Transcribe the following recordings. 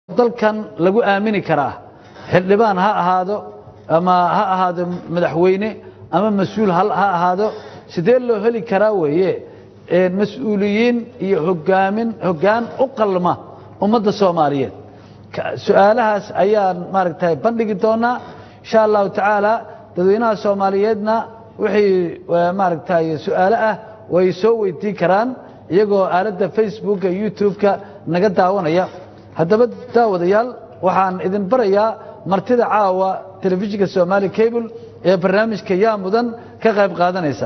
dalkan lagu aamini karaa xildhibaan ha ahaado ama ha ahaado madaxweyne ama mas-uul ha ha ahaado sidee loo heli karaa weeye mas-uuliyiin iyo hogaamin hoggaan u qalma ummadda soomaaliyeed Ka- su-aalahaas ayaan maaragtay bandhigi doonaa insha allahu tacaala dadweynaha soomaaliyeedna wixii eh, maaragtay su-aalo ah way soo weydiin karaan iyagoo aaladda facebooka youtube-ka naga daawanaya haddaba daawadayaal waxaan idin barayaa martida caawa telefishinka somaali cable ee barnaamijka yaa mudan ka qayb qaadanaysa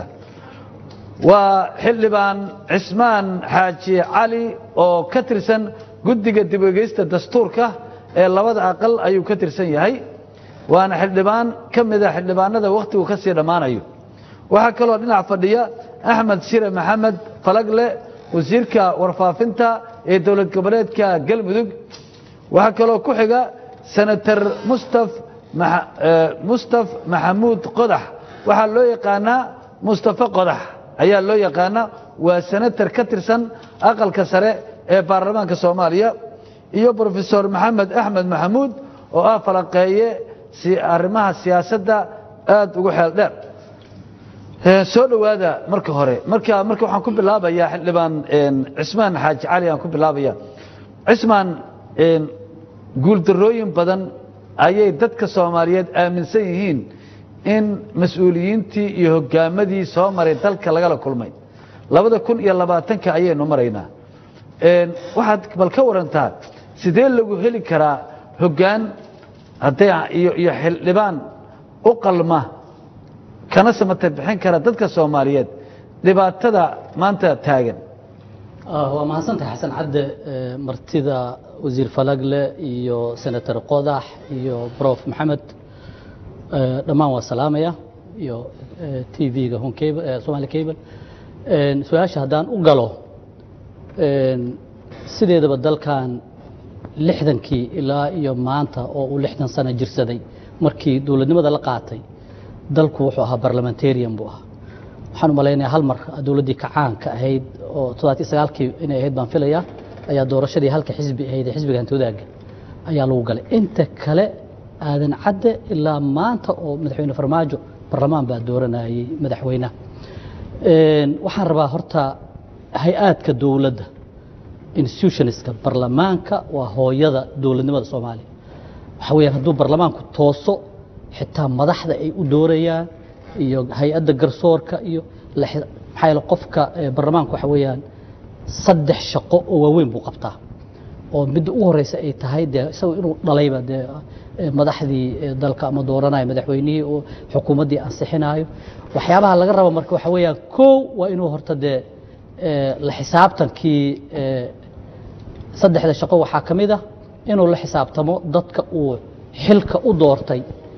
waa xildhibaan cismaan xaaji cali oo ka tirsan guddiga dib u egeysta dastuurka ee labada aqal ayuu ka tirsan yahay waana xildhibaan ka mida xildhibaanada wakhtigu ka sii dhammaanayo waxaa kaloo dhinac fadhiya axmed shire maxamed falagle wasiirka warfaafinta ee dowlad goboleedka galmudug waxaa kaloo ku xiga senator mustaf maxa- eh, mustaf maxamuud qodax waxaa loo yaqaanaa mustafa qodax ayaa loo yaqaanaa waa senator ka tirsan aqalka sare ee baarlamaanka soomaaliya iyo brofesor maxamed axmed maxamuud oo ah falanqeeye si arrimaha siyaasadda aad ugu xeel dheer Eh, soo dhowaada marka hore marka marka waxaan ku bilaabayaa xildhibaan een, cismaan xaaji cali aan ku bilaabaya cismaan een, guuldarrooyin badan ayay dadka soomaaliyeed aaminsan yihiin in mas-uuliyiintii iyo hogaamadii soo maray dalka lagala kulmay labada kun iyo labaatanka ayaynu maraynaa Een, waxaad bal ka warantaa sidee lagu heli karaa hoggaan hadday iyo iyo xildhibaan u qalma kana samata bixin kara dadka soomaaliyeed dhibaatada maanta taagan Ah, waa mahadsantahay xasan cadde eh, martida wasiir falagle iyo senator qodax iyo brof maxamed eh, dhammaan waa salaamaya iyo t v-ga hon cable eh, somali cable En, su-aasha haddaan u galo en, sideedaba dalkan lixdankii ilaa iyo maanta oo uu lixdan sano jirsaday markii dowladnimada la qaatay dalku wuxuu ahaa barlamentarian buu ahaa waxaan u malaynayaa hal mar dowladdii kacaanka ahayd oo toddobaatiyo sagaalkii inay ahayd baan filayaa ayaa doorashadii halka xisbi ahayd ee xisbiga hantoodaga ayaa lagu galay inta kale aadan cadde ilaa maanta oo madaxweyne farmaajo barlamaan baa dooranayay madaxweynaha En, waxaan rabaa horta hay-aadka dowladda institutionska barlamaanka waa hooyada dowladnimada soomaaliya waxaa weeyaan hadduu barlamaanku tooso xitaa madaxda ay u doorayaan iyo hay-adda garsoorka iyo la- maxaa yeele qofka eh, barlamaanku waxa weeyaan saddex shaqo oo waaweyn buu qabtaa oo midda ugu horeysa ay tahay dee isagoo inuu dhalayba dee eh, madaxdii eh, dalka ama dooranayo madaxweynihii oo xukuumaddii ansixinayo waxyaabaha laga rabo marka waxa weeyaan kow waa inuu horta dee eh, la xisaabtankii eh, saddexda shaqo waxaa ka mid ah inuu la xisaabtamo dadka uu xilka u doortay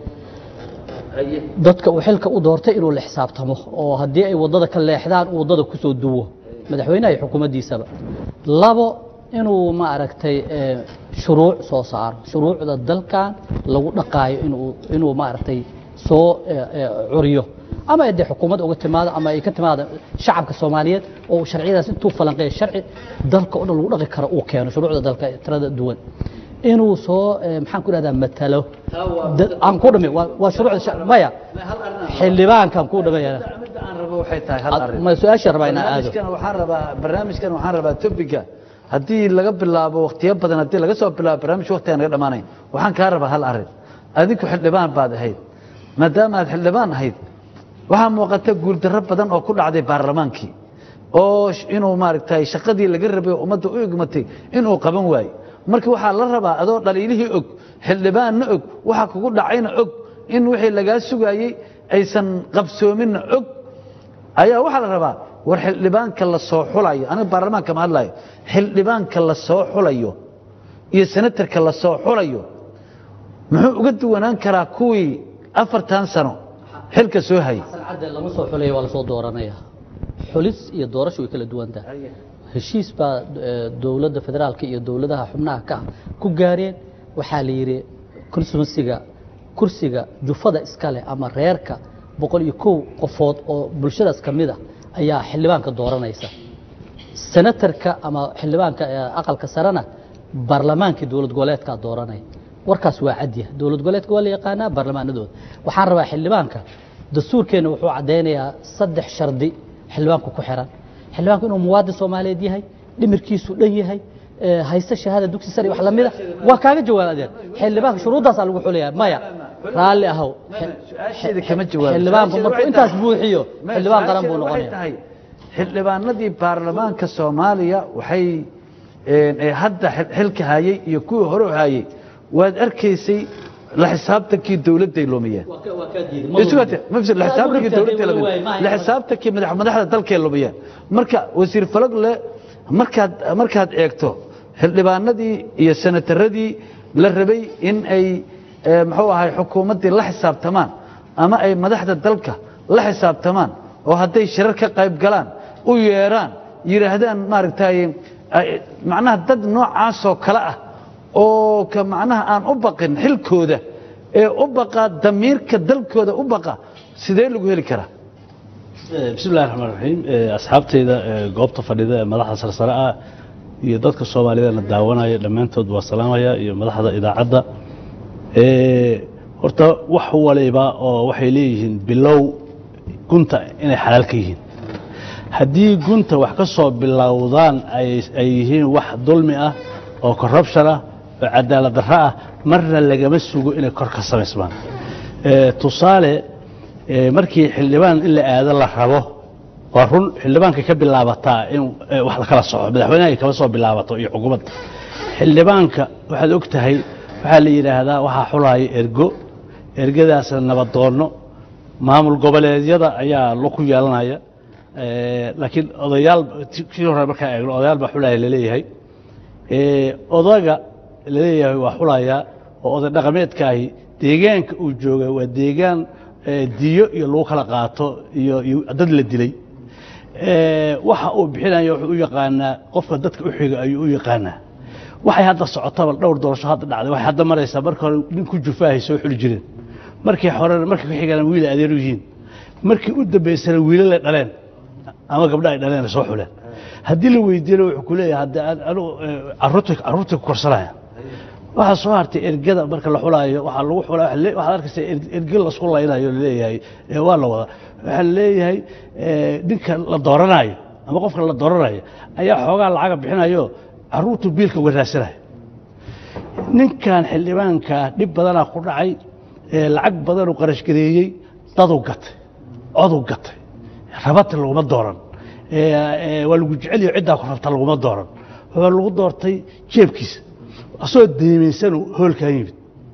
dadka uu xilka u doortay inuu la xisaabtamo oo haddii ay waddada ka leexdaan uu waddada ku soo duwo madaxweynaha iyo xukuumaddiisaba labo inuu ma aragtay eh, shuruuc soo saaro shuruucda dalkan lagu dhaqaayo inuu inuu ma aragtay soo eh, eh, curiyo ama ay dee xukuumad uga timaado ama ay ka timaado shacabka soomaaliyeed oo uu sharciyadaas intuu falanqeeyo sharci dalka oo dhan lagu dhaqi karo uu keeno shuruucda dalka ee tirada duwan inuu soo eh, maxaan ku dhahdaa matalo dad- aan ku dhami waa waa shuruucda sha- maya xildhibaankan ku dhamaya midda aan rabo waxay tahay hal arrin ma su-aasha rabaa inaan aado barnaamijkan waxaan rabaa barnaamijkan waxaan rabaa topiga haddii laga bilaabo waqtiyo badan haddii laga soo bilaabo barnaamij waqtigaan naga dhamaanayn waxaan kaa rabaa hal arrin adinku xildhibaan baad ahayd maadaama aad xildhibaan ahayd waxaa muuqata guuldarro badan oo ku dhacday baarlamaankii oo sh- inuu maaragtay shaqadii laga rabay oo ummadda u egmatay inuu qaban waayo marka waxaa la rabaa adoo dhaliilihii og xildhibaanna og waxa kugu dhacayna og in wixii lagaa sugaayey aysan qabsoominna og ayaa waxaa la rabaa war xildhibaanka la soo xulayo aniga baarlamaanka ma hadlayo xildhibaanka la soo xulayo iyo senatarka la soo xulayo muxuu uga duwanaan karaa kuwii afartan sano xilka soo hayay xasan cadde lama soo xulaya waa lasoo dooranaya xulis iyo doorasho way kala duwan tahay heshiis baa eh, dowladda federaalka iyo dowladaha xubnaha ka ah ku gaareen waxaa la yidhi konsumansiga kursiga jufada iskale ama reerka boqol iyo kow qofood oo bulshadaas ka mid a ayaa xildhibaanka dooranaysa senatarka ama xildhibaanka ee aqalka sarena baarlamaankii dowlad goboleedkaa dooranaya warkaas waa cadya dowlad goboleedka waa la yaqaanaa baarlamaanadooda waxaan rabaa xildhibaanka dastuurkeenna wuxuu caddaynayaa saddex shardi xildhibaanku ku xiran xildhibaanku inuu muwaadin soomaaliyeed yahay dhimirkiisu dhan yahay ee, haysta shahaada dugsi sare wax lamida waa kaaga jawaab adeer xildhibaanka shuruuddaasaa lagu xulayaa maya raalli ahow su-aasheeda kama jawaabo xildhibaanku Su-aasheeda markuu waxay intaas tahay- buuxiyo Ma- xildhibaan qaran buu su-aasheeda waxay noqonaya tahay xildhibaanadii baarlamaanka soomaaliya waxay een, ee hadda xil- xilka hayay iyo kuwii hore u hayay waad arkaysay la xisaabtankii dowladday lumiyeen isugate ma fis- la xisaabtankii dowladday lumiyeen la xisaabtankii madax madaxda dalkay lumiyeen marka wasiir falagle markaad markaad eegto xildhibaanadii iyo senataradii la rabay in ay ee, muxuu ahay xukuumaddii la xisaabtamaan ama ay madaxda dalka la xisaabtamaan oo hadday shirar ka qayb galaan u yeedhaan yidhaahdaan maaragtay ay- macnaha dad noocaasoo kale ah oo ka macnaha aan u baqin xilkooda ee u baqa damiirka dalkooda u baqa sidee lagu heli karaa bismi illahi raxmaan raxiim asxaabteyda ee goobta fadhida ee madaxda sarsare ah iyo dadka soomaaliyeedna daawanaya dhammaantood waa salaamaya iyo madaxda idaacadda Ee, horta wax waliba oo waxay leeyihiin bilow gunta inay xalaal ka yihiin haddii gunta wax ka soo bilowdaan ay ay yihiin wax dulmi ah oo corruption ah oo cadaalad darro ah marna lagama sugo inay kor ka samaysmaan Ee, tusaale ee, markii xildhibaan in la aado la rabo waa run xildhibaanka ka bilaabataa in ee, wax la kala soco madaxweynaha ay kama soo bilaabato iyo xukuumad xildhibaanka waxaad og tahay waxaa la yidhaahdaa waxaa xulaya ergo ergadaasna nabadoonno maamul goboleedyada ayaa lo ku yeelanaya Ee, laakiin odayaal kii hore markaa eegno odayaal baa xulaya laleeyahay Ee, odaga laleeyahay waa xulaya oo oday dhaqameedkaahi deegaanka uu jooga waa deegaan ee, diyo iyo lagu kala qaato iyo iyo dad la dilay Ee, waxa uu bixinayo wuxuu u yaqaanaa qofka dadka u xiga ayuu u yaqaanaa waxay hadda socotaba dhowr doorasho hadda dhacday waxay hadda maraysaa marka hore nin ku jufaahay soo xuli jireen markii horena markii ku xigana wiil adeer u yihiin markii u dambaysana wiilal dhaleen ama gabdho ay dhaleen ay soo xuleen haddii la weydiiyana wuxuu ku leeyahay hadda aan- anigu eh, carruurtay carruurtay ku korsanaya waxaa soo hartay ergada marka la xulaayo waxaa lagu xulaa waxa le- waxaad arkaysa er- erge lasku laynayo laleeyahay ee waa la wada waxaa laleeyahay eh, ninka la dooranayo ama qofka la dooranayo ayaa xoogaa lacaga bixinayo carruurtu biilka waraasanayo ninkan xildhibaanka dhib badanaa ku dhacay ee lacag badanuu qarash gareeyey daduu gatay coduu gatay rabata laguma dooran ee, ee, waa lagu jeceliyo ciddaa ku rabta laguma dooran wuxuu lagu doortay jeebkiisa asagoo deemaysanuu hoolkaa yimid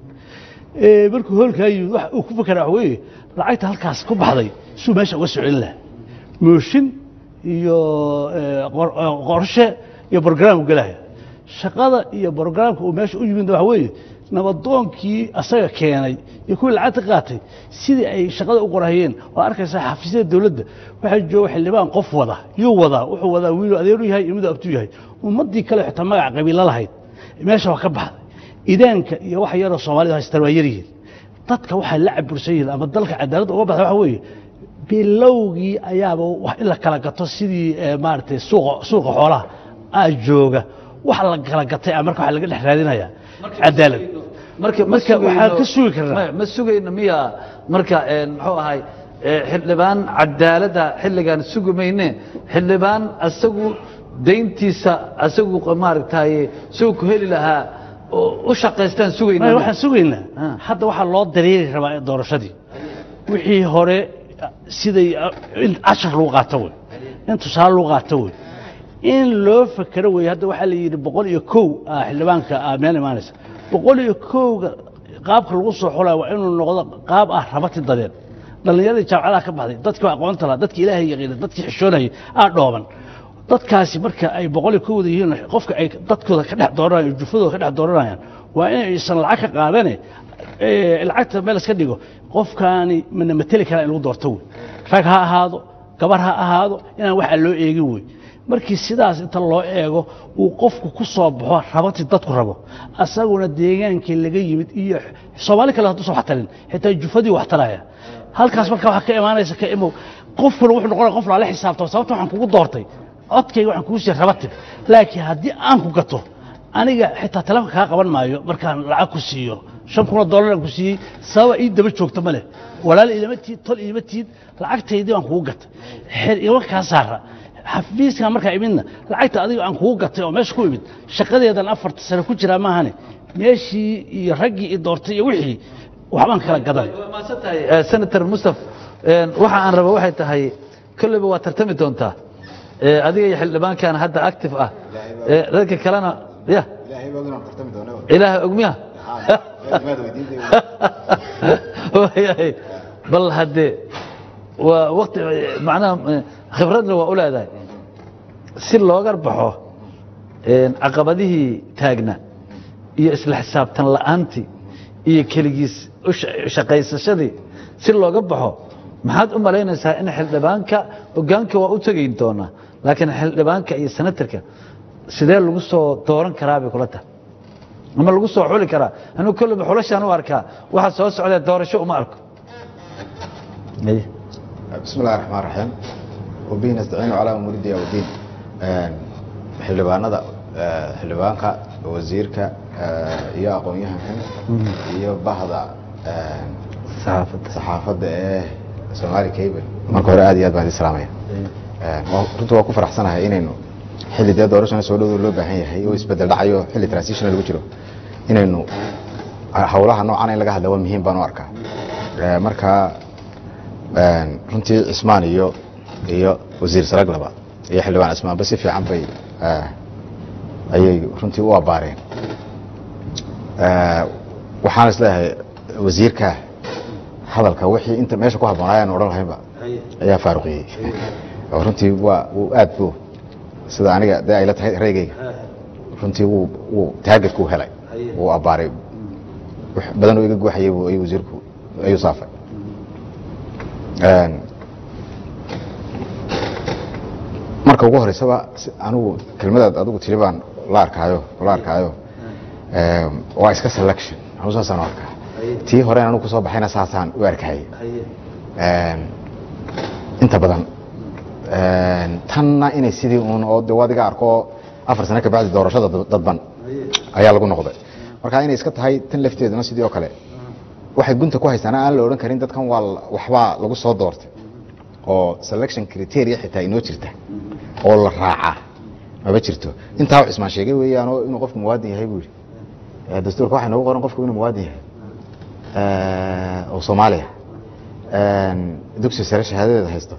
Ee, markuu hoolkaa yimid wax uu ku fakera wax weeye lacagta halkaas ku baxday suu meesha uga soo celin lahaa mooshin iyo ee, qor- ee, qorshe iyo brograam u gelaya shaqada iyo brograamka uu meesha u yimid waxa weeye nabadoonkii asaga keenay iyo kuwii lacagta qaatay sidii ay shaqada u qorahayeen waa arkaysaa xafiisyada dowladda waxaa jooga xildhibaan qof wada yuu wadaa wuxuu wadaa wiiluu adeeru yahay iyo miduu abtuu yahay ummaddii kale xitaa magaca qabiilo lahayd meesha waa ka baxday idaanka iyo wax yaroo soomaalida haystaan waa yaryihiin dadka waxay la cabursan yihiin ama dalka cadaaladda uga baxda waxa weeye bilowgii ayaaba wax in la kala gato sidii eh, maaragtay suuqa suuqa xoolaha aa jooga wax la kala gatay ah marka waxa laga dhex raadinayaa cadaalad marka ma Marka waxaan sugayno- ka sugi karnaa. ma- ma sugayno miya marka een, muxuu ahay ee, xildhibaan cadaaladda xilligan sugi mayne xildhibaan asagu dayntiisa asagu maaragtay suu ku heli lahaa oo u shaqaystaan sugayna Maya, waxaan sugaynaa Ah. hadda waxaa loo dareeri rabaa doorashadii wixii hore siday in cashar lagu qaato wey in tusaale lagu qaato wey in loo fakero wey hadda waxaa la yidhi boqol iyo kow ah xildhibaanka ah meel imaanaysa boqol iyo kowga qaabka lagu soo xulaya waa inuu noqdo qaab ah rabati dadeed dhallinyaradii jaamacadaha ka baxday dadkii aqoonta lahaa dadkii ilaahay yaqiina dadkii xishoonayay aa dhooban dadkaasi marka ay boqol iyo kowda yihiin qofka ay dadkooda ka dhex dooranayaan jufadooda ka dhex dooranayaan waa inaysan lacag ka qaadane ee, lacagta meel iska dhigo qofkaani mana mateli karaa in lagu doorto wey rag ha ahaado gabar ha ahaado inaan waxaa loo eegin wey markii sidaas inta loo eego uu qofku ku soo baxo rabatii dadku rabo asaguna deegaankii laga yimid iyo soomaali kale hadduusan wax tarin xitaa jufadii wax taraya halkaas marka waxaa ka imaanaysa ka imow qofkuna wuxuu noqonaya qof laala xisaabtamo sababta waxaan kugu doortay codkayga waxaan kugu siiyey rabatib laakiin haddii aan ku gato aniga xitaa telefonka kaa qaban maayo markaan lacag ku siiyo shan kun oo dollar aan ku siiyey sababa ii daba joogto ma leh walaal ilama tiid tol ilama tiid lacagtaydii baan kugu gatay xer igama kaa saara xafiiskan markaa imidna lacagta adiga aan kugu gatay oo meesha ku imid shaqadeedan afarta sano ku jiraa maahane meeshii iyo raggii i doortay iyo wixii waxbaan kala gadan waa mahadsan tahay Eh, senator mustaf een, waxa aan raba waxay tahay kolleyba waa tartami doontaa Eh, adiga iyo xildhibaankan hadda active ah Eh, dadka kalena ya ilaahay baa inaan tartami doono ilaaha ogmiya maad weydiintay waayahay bal haddee waa waqti macnaha eh, khibradna waa u leedahay si looga baxo een, caqabadihii taagna iyo isla xisaabtan la'aantii iyo keligiis u sha- shaqaysashadii si looga baxo maxaad u malaynaysaa in xildhibaanka hogaanka waa u tegayn doonaa laakiin xildhibaanka iyo senatarka sidee lagu soo dooran karaa bay kula tahay ama lagu soo xuli karaa anuu kolleyba xulashaan u arkaa waxa soo socdee doorasho uma arko Aye. بسم الله الرحمن الرحيم وبه نستعين على امور الدين والدين xildhibaanada eh, xildhibaanka wasiirka eh, iyo aqoon-yahankan iyo bahda eh, saxaafadda saxaafadda ee Somali Cable marka hore aad iyo aad baan idin salaamaya Eh, waa- runtii waa ku faraxsanahay inaynu xilli dee doorashana soo dhow loo baahan yahay oo isbedel dhacayo xilli transition lagu jiro inaynu hawlaha noocan in laga hadla waa muhiim baan u arkaa Eh, marka een, runtii cismaan iyo iyo wasiir saraglaba iyo xildhibaan cismaanba si fiican bay eh, ayay runtii u abaareen Eh, waxaan isleeyahay wasiirka hadalka wixii inta meesha ku habboonaa aan odhan lahaynba ayaa faaruqiyey oo runtii waa wuu aad buu sida aniga dee ayla tahay reygayga runtii wuu wuu taargetku u helay wuu abbaaray wax badan oo iga guuxayay buu ayuu wasiirku ayuu saafay Een, marka ugu horeysaba si- anigu kelmadaad adigu tiri baan la arkaayo la arkaayo Een, waa iska selection anigu saasaan u arkaa tii hore anigu kusoo baxayna saasaan u arkayay Een, inta badan Een, tanna inay sidii uun oo de adiga arko afar sano kabacdi doorashada dad- dadban ayaa lagu noqday marka inay iska tahay tan lafteeduna sidii oo kale waxay gunta ku haystaan aan la odhan karin dadkan waa la- waxbaa lagu soo doortay oo selection criteria xitaa inoo jirta oo la raacaa maba jirto intaa wax ismaan sheegay weeyaan oo inuu qofku muwaadin yahay buu yidhi Eh, dastuurka waxaa noogu qoran qofku inuu muwaadin yahay Eh, oo soomaaliya Een, dugsi sare shahaadadeeda haysto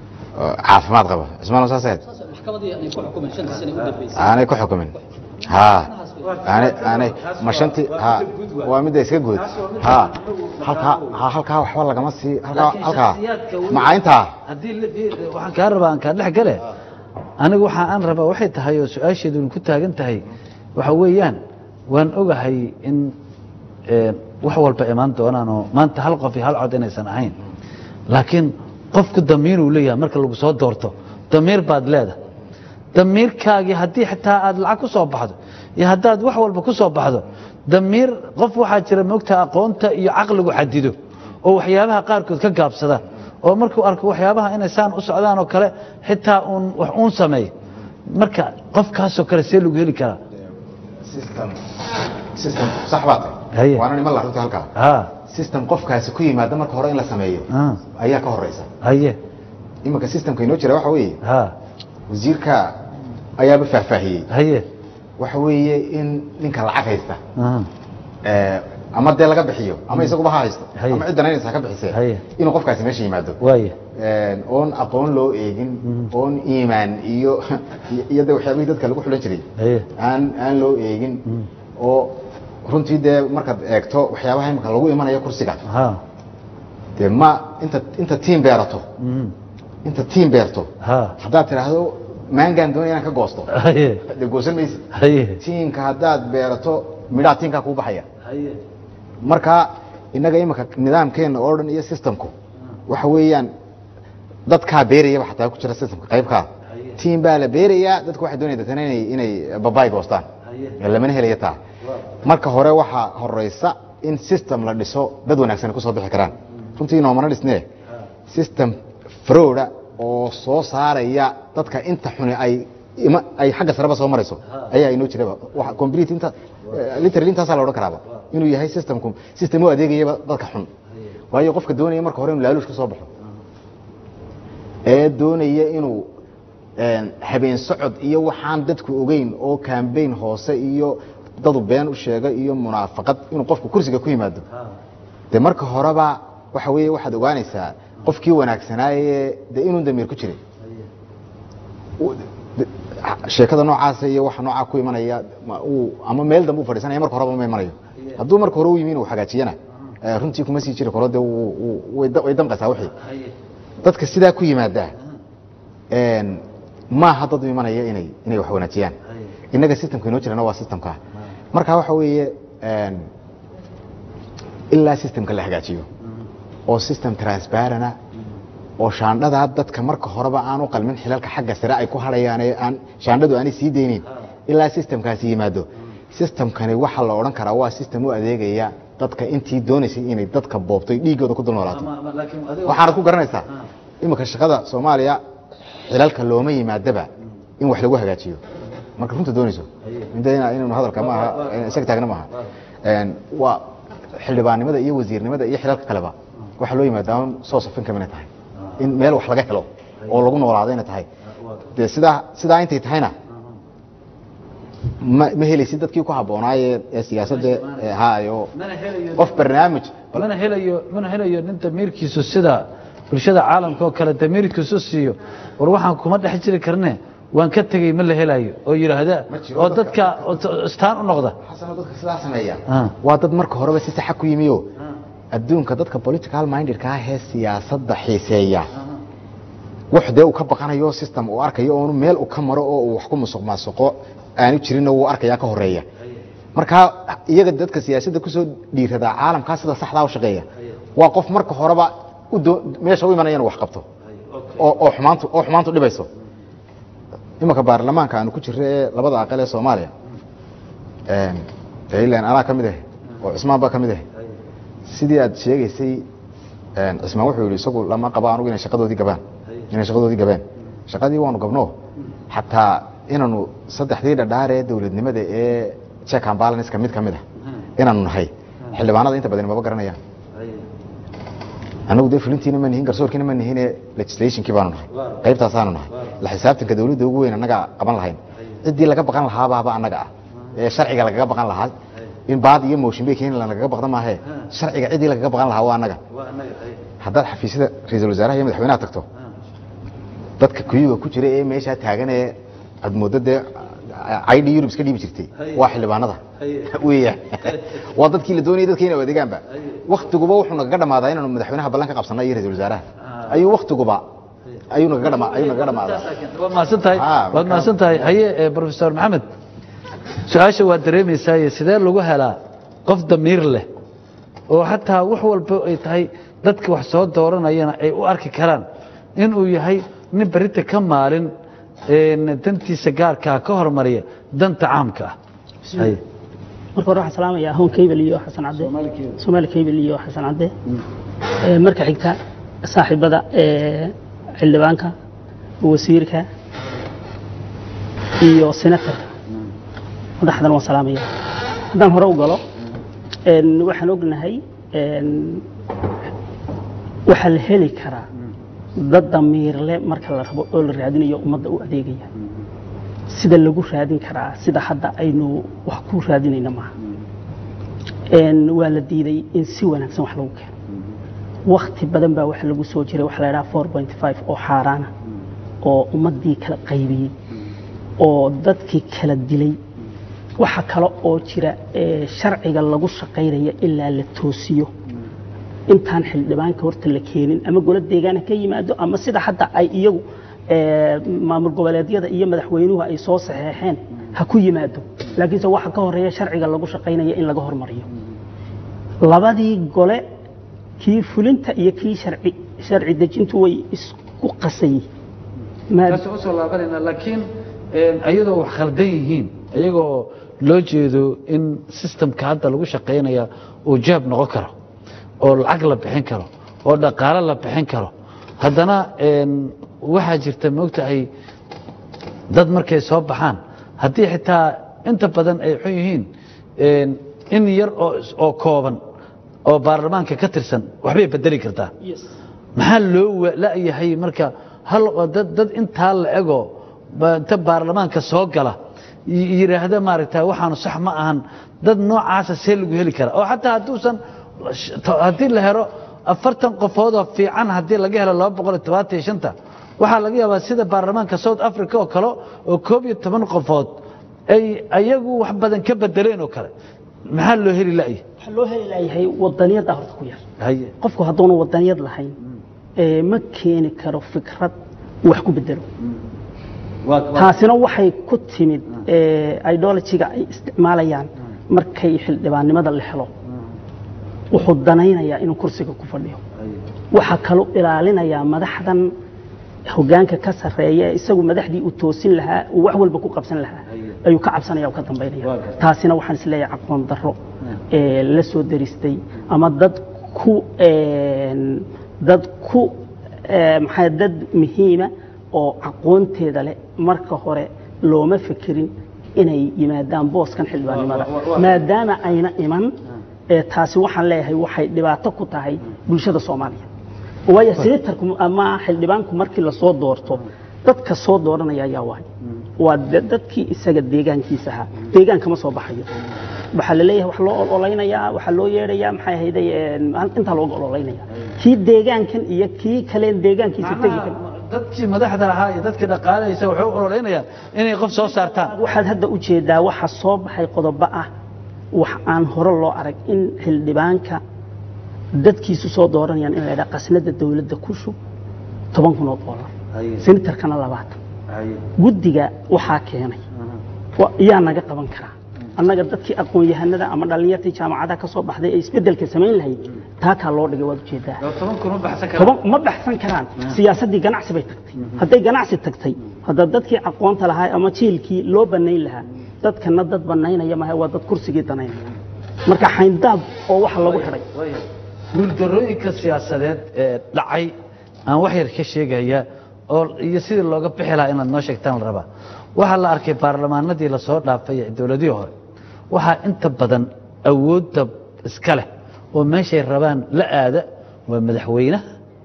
oo caafimaad qaba cismaan saas ahayd maxkamadii ay ku xukumeen shantii sano u dambeysay aanay ku xukumin ha aanay aanay ma shanti ha waa midda iska guud ha halkaa ha halkaa waxba lagama sii halkaa Laakiin halkaa shakhsiyaadka weli- maca intaa haddii la- fi- waxaan kaa rabaa aan kaa dhex gale anigu waxa aan rabaa waxay tahay oo su-aasheedu ku taagan tahay waxa weeyaan waan ogahay in eh, wax walba imaan doonaan oo maanta hal qof iyo hal cod inaysan ahayn laakiin qofku damiir uu leeyahay marka lagu soo doorto damiir baad leedahay damiirkaagii haddii xitaa aad lacag ku soo baxdo iyo haddaad wax walba ku soo baxdo damiir qof waxaa jira moogta aqoonta iyo caqligu xadido oo waxyaabaha qaarkood ka gaabsada oo markuu arko waxyaabaha inay saan u socdaan oo kale xitaa uun wax uun sameeyo marka qofkaasoo kale see lagu heli karaa system system sax baad Haye. waana niman la runtii halkaa ha system qofkaasi ku yimaada marka hore in la sameeyo Ah. ayaa ka horeysa haye iminka systemka inoo jira waxa weeye ha wasiirka ayaaba faahfaahiyey haye waxa weeye in ninka lacag haysta aha, Eh, ama dee laga bixiyo ama isaguba ha haysto Haye. ama ciddan inaysa ka bixisee Haye. inuu qofkaasi meesha yimaado waaye Een, oon aqoon loo eegin oon iimaan iyo iyo de waxyaabihii dadka lagu xulan jiray haye aan aan loo eegin oo runtii dee markaad eegto waxyaabaha imika lagu imanayo kursiga ha dee ma inta inta tiim beerato mhm, inta tiim beerto ha haddaad tidhaahdo maangaan doonaya inaan ka goosto haye dee goosan maysid haye tiimka haddaad beerato midhaha tiimkaa kuu baxaya haye marka innaga imika nidaamkeena oo dhan iyo systemku waxa weeyaan dadkaa beerayaba xataa ku jira systemka qaybkaa tiim baa la beerayaa dadku waxay doonaya dadkana inay inay babaay goostaan lamana helaya taa marka hore waxaa horeysa in system la dhiso dad wanaagsan kusoo bixi karaan runtii noomana dhisnee system frooda oo soo saaraya dadka inta xuni ay ima ay xagga sareba soo marayso ayaa inoo jiraba waxa complete inta eh, literally intaasaa la odhan karaaba inuu yahay systemku system u adeegayaba dadka xun waayo qofka doonaya marka hore inuu laaluush ka soo baxo ee doonaya inuu een, habeen socod iyo waxaan dadku ogeyn oo campaign hoose iyo dadu been u sheega iyo munaafaqad inuu qofku kursiga ku yimaado de marka horeba waxa weeye waxaad ogaanaysaa qofkii wanaagsanaaye de inuu damiir ku jiray u- de- sheekada noocaasa iyo waxa noocaa ku imanaya ma- uu ama meel dambe u fadhiisanaya marka horeba ma imanayo hadduu marka hore u yimi inuu hagaajiyana eh, runtii kuma sii jiri karo de wuu- wuu- way da- way damqaysaa wixii dadka sidaa ku yimaada een, maaha dad u imanaya inay inay wax wanaajiyaan innaga systemka inoo jirana waa systemka marka waxa weeye een, ilaa systemka la hagaajiyo oo system transparana oo shaandhadaa dadka marka horeba aan u qalmin xilalka xagga sare ay ku hadhayaan ee aan shaandhadu aanay sii deynin ilaa systemkaasi yimaado systemkani waxa la odhan karaa waa system u adeegaya dadka intii doonaysay inay dadka boobto ay dhiiggooda ku dul noolaato waxaanad ku garanaysaa iminka shaqada soomaaliya xilalka looma yimaadaba in wax lagu hagaajiyo marka runta doonayso inta ina- inaynu hadalka maaha isaga taagna maaha Een, waa xildhibaannimada iyo wasiirnimada iyo xilalka kaleba waxaa loo yimaadaa un soo safin kamina tahay in meel wax laga helo oo lagu noolaado inay tahay dee sidaa sidaa intay tahayna ma ma helaysid dadkii ku habboonaaye ee siyaasadda ee haayo qof barnaamij mana helayo mana helayo nin damiirkiisu sida bulshada caalamka oo kale damiirkiisu siiyo war waxaan kuma dhex jiri karne waan ka tegey ma la helayo oo yidhaahda Ma jiro oo dadka. dadka oo t- istaan u noqda xasano dadka sidaa sameeya Ah. waa dad marka horeba si saxa ku yimiyo adduunka dadka political mindedka ah ee siyaasadda xiiseeya wax dee uu ka baqanayo system uu arkayo oonu meel uu ka maro oo uu wax ku musuq maasuqo aanu jirinoo uu arkayaa ka horeeya markaa iyaga dadka siyaasadda kusoo dhiiradaa caalamkaa sida saxdaa u shaqeeya waa qof marka horeba u doo- meesha u imanaya inuu wax qabto oo oo xumaantu oo xumaantu dhibayso imanka baarlamaanka aanu ku jirro ee labada aqal ee soomaaliya een, dee ilaan anaa ka mid ah oo cismaan baa ka mid ah sidii aad sheegaysay een, cismaan wuxuu yidhi isagu lama qabo anugu inay shaqadoodii gabaan inay shaqadoodii gabeen shaqadii waanu gabno xataa inaanu saddexdii dhadhaar ee dowladnimada ee check and balance ka mid ka mid ah inaanu nahay xildhibaanada inta badan maba garanayaan anagu dee fulintiina ma nihin garsoorkiina ma nihin legislationkii baanu nahay qaybtaasaanu nahay la xisaabtanka dawladda ugu weyn annaga qaban lahayn ciddii laga baqan lahaabaaba annaga ah ee sharciga lagaga baqan lahaa in baad iyo motion bay keenin lagaga baqda maahe sharciga ciddii lagaga baqan lahaa waa annaga haddaad xafiisyada ra-iisul wasaaraha iyo madaxweynaha tagto dadka kuyuga ku jira ee meeshaa taagan ee aad mooddo dee id yurub iska dhiibi jirtay waa xildhibaanada weeyaan waa dadkii la doonayay dadka inay u adeegaanba waktiguba wuxuu nagaga dhamaadaa inaanu madaxweynaha ballan ka qabsanay iyo ra-isul wasaaraha ayuu waktiguba ayuu nagaga dhama ayuu nagaga dhamaadaa waad mahadsan tahay Ah, waad marka- mahadsan tahay haye eh, professor maxamed su-aasha waad dareemaysaaye sidee lagu helaa qof damiir leh oo xataa wax walba ay tahay dadka wax soo dooranayana ay u arki karaan inuu yahay nin berita ka maalin een, dantiisa gaarkaa ka hormariya danta caamka ah Haye. marka hore waxaan salaamayaa hoon kaybel iyo xasan cadde soomaali kaybel iyo xasan cadde Ee, marka xigta saaxiibada ee, xildhibaanka wasiirka iyo senatarka madaxdan waan salaamaya haddaan hore u galo een, waxaan ognahay een, waxaa la heli karaa dad damiirle marka la rabo oo la raadinayo ummadda u adeegaya sida lagu raadin karaa sida hadda aynu wax ku raadinayna maaha Een, waa la diiday in si wanaagsan wax lagu keeno wakti badan baa waxa lagu soo jiray waxa la idhaha four point five oo xaaraana oo ummaddii kala qaybiyey oo dadkii kala dilay waxa kale oo jira ee, sharciga lagu shaqaynaya ilaa la toosiyo intaan xildhibaanka horta la keenin ama golo deegaana ka yimaado ama sida hadda ay iyagu ee, maamul goboleedyada iyo madaxweynuhu ay soo saxeexeen ha ku yimaado laakiinse waxa ka horeeya sharciga lagu shaqaynaya in laga hormariyo labadii gole kii fulinta iyo kii sharci sharci dejintu way isku qasan yihiin Ma- kaas usoo laabanayna laakiin een, ayadoo wax khaldan yihiin ayagoo loo jeedo in systemka hadda lagu shaqaynaya uu jaab noqon karo oo lacag la bixin karo oo dhaqaale la bixin karo haddana een, waxaa jirta maogtahay dad markay soo baxaan haddii xitaa inta badan ay xun yihiin een, in yar oo oo kooban oo baarlamaanka ka tirsan waxbay bedeli kartaa maxaa loo wa- la'yahay marka hal oo dad dad intaa la ego ba- inta baarlamaanka soo gala y- yidhaahda maaragta waxaanu sax ma ahan dad noocaasa see lagu heli karaa oo xataa hadduusan haddii la helo afartan qofoodoo fiican haddii laga helo laba boqol iyo tobaatan iyo shanta waxaa laga yaabaa sida baarlamaanka south africa oo kale oo koob iyo toban qofood ay ayagu wax badan ka bedeleen oo kale maxaa loo heli la'yahay waxaa loo heli layahay wadaniyadda horta ku yar haye qofku hadduuna wadaniyad lahayn ee ma keeni karo fikrad uu wax ku bedelo taasina waxay ku timid idologiga ay isticmaalayaan markay xildhibaannimada la helo wuxuu danaynayaa inuu kursiga ku fadhiyo waxaa kaloo ilaalinayaa madaxdan hogaanka ka sarreeya ee isagu madaxdii uu toosin lahaa uu wax walba ku qabsan lahaa ayuu ka cabsanaya oo ka dambaynaya taasina waxaan isleeyahay aqoon darro ee la soo daristay ama dad ku een, dad ku ee, maxaa dad muhiima oo aqoonteeda leh marka hore looma fekerin inay yimaadaan booskan xildhibaannimada maadaama ayna iman ee taasi waxaan leeyahay waxay dhibaato ku tahay bulshada soomaaliya waayo senatarku ama xildhibaanku markii lasoo doorto dadka soo dooranaya ayaa waay waa da- dadkii isaga deegaankiisa ahaa deegaan kama soo baxayo waxaa la leeyahay wax loo ololeynayaa waxaa loo yeedhayaa maxay ahayday een, intaa looga ololaynaya kii deegaankan iyo kii kaleen deegaankiisa tegi kan dadkii madaxda ahaa iyo dadkii dhaqaalaysa waxay u ololeynayaan inay qof soo saartaan waxaad hadda u jeedaa waxa soo baxay qodobo ah wax aan hore loo arag in xildhibaanka dadkiisu soo dooranayaan in la yidhaha qasnada dowladda ku shub toban kun oo doolar senatarkana labaatan guddiga waxaa keenay wa- yaa naga qaban karaa annaga dadkii aqoon-yahanada ama dhallinyartii jaamacadaha ka soo baxday ee isbeddelka samayn lahayd taakaa loo dhigay waad ujeedaa toban kun ma baxsan toban ma baxsan karaan siyaasaddii ganacsi bay tagtay hadday ganacsi tagtay hadda dadkii aqoonta lahaa ama jiilkii loo bannayn lahaa dadkana dad bannaynaya maha waa dad kursigii danaynaya marka xayndaab oo waxa lagu xidhay guuldarooyinka siyaasadeed ee dhacay aan wax yar ka sheegaya oo iyo sidii looga bixi lahaa inaad noo sheegtaan la rabaa waxaa la arkay baarlamaanadii lasoo dhaafay ee dowladihii hore waxaa inta badan awoodda iska leh oo meeshay rabaan la aada waa madaxweynaha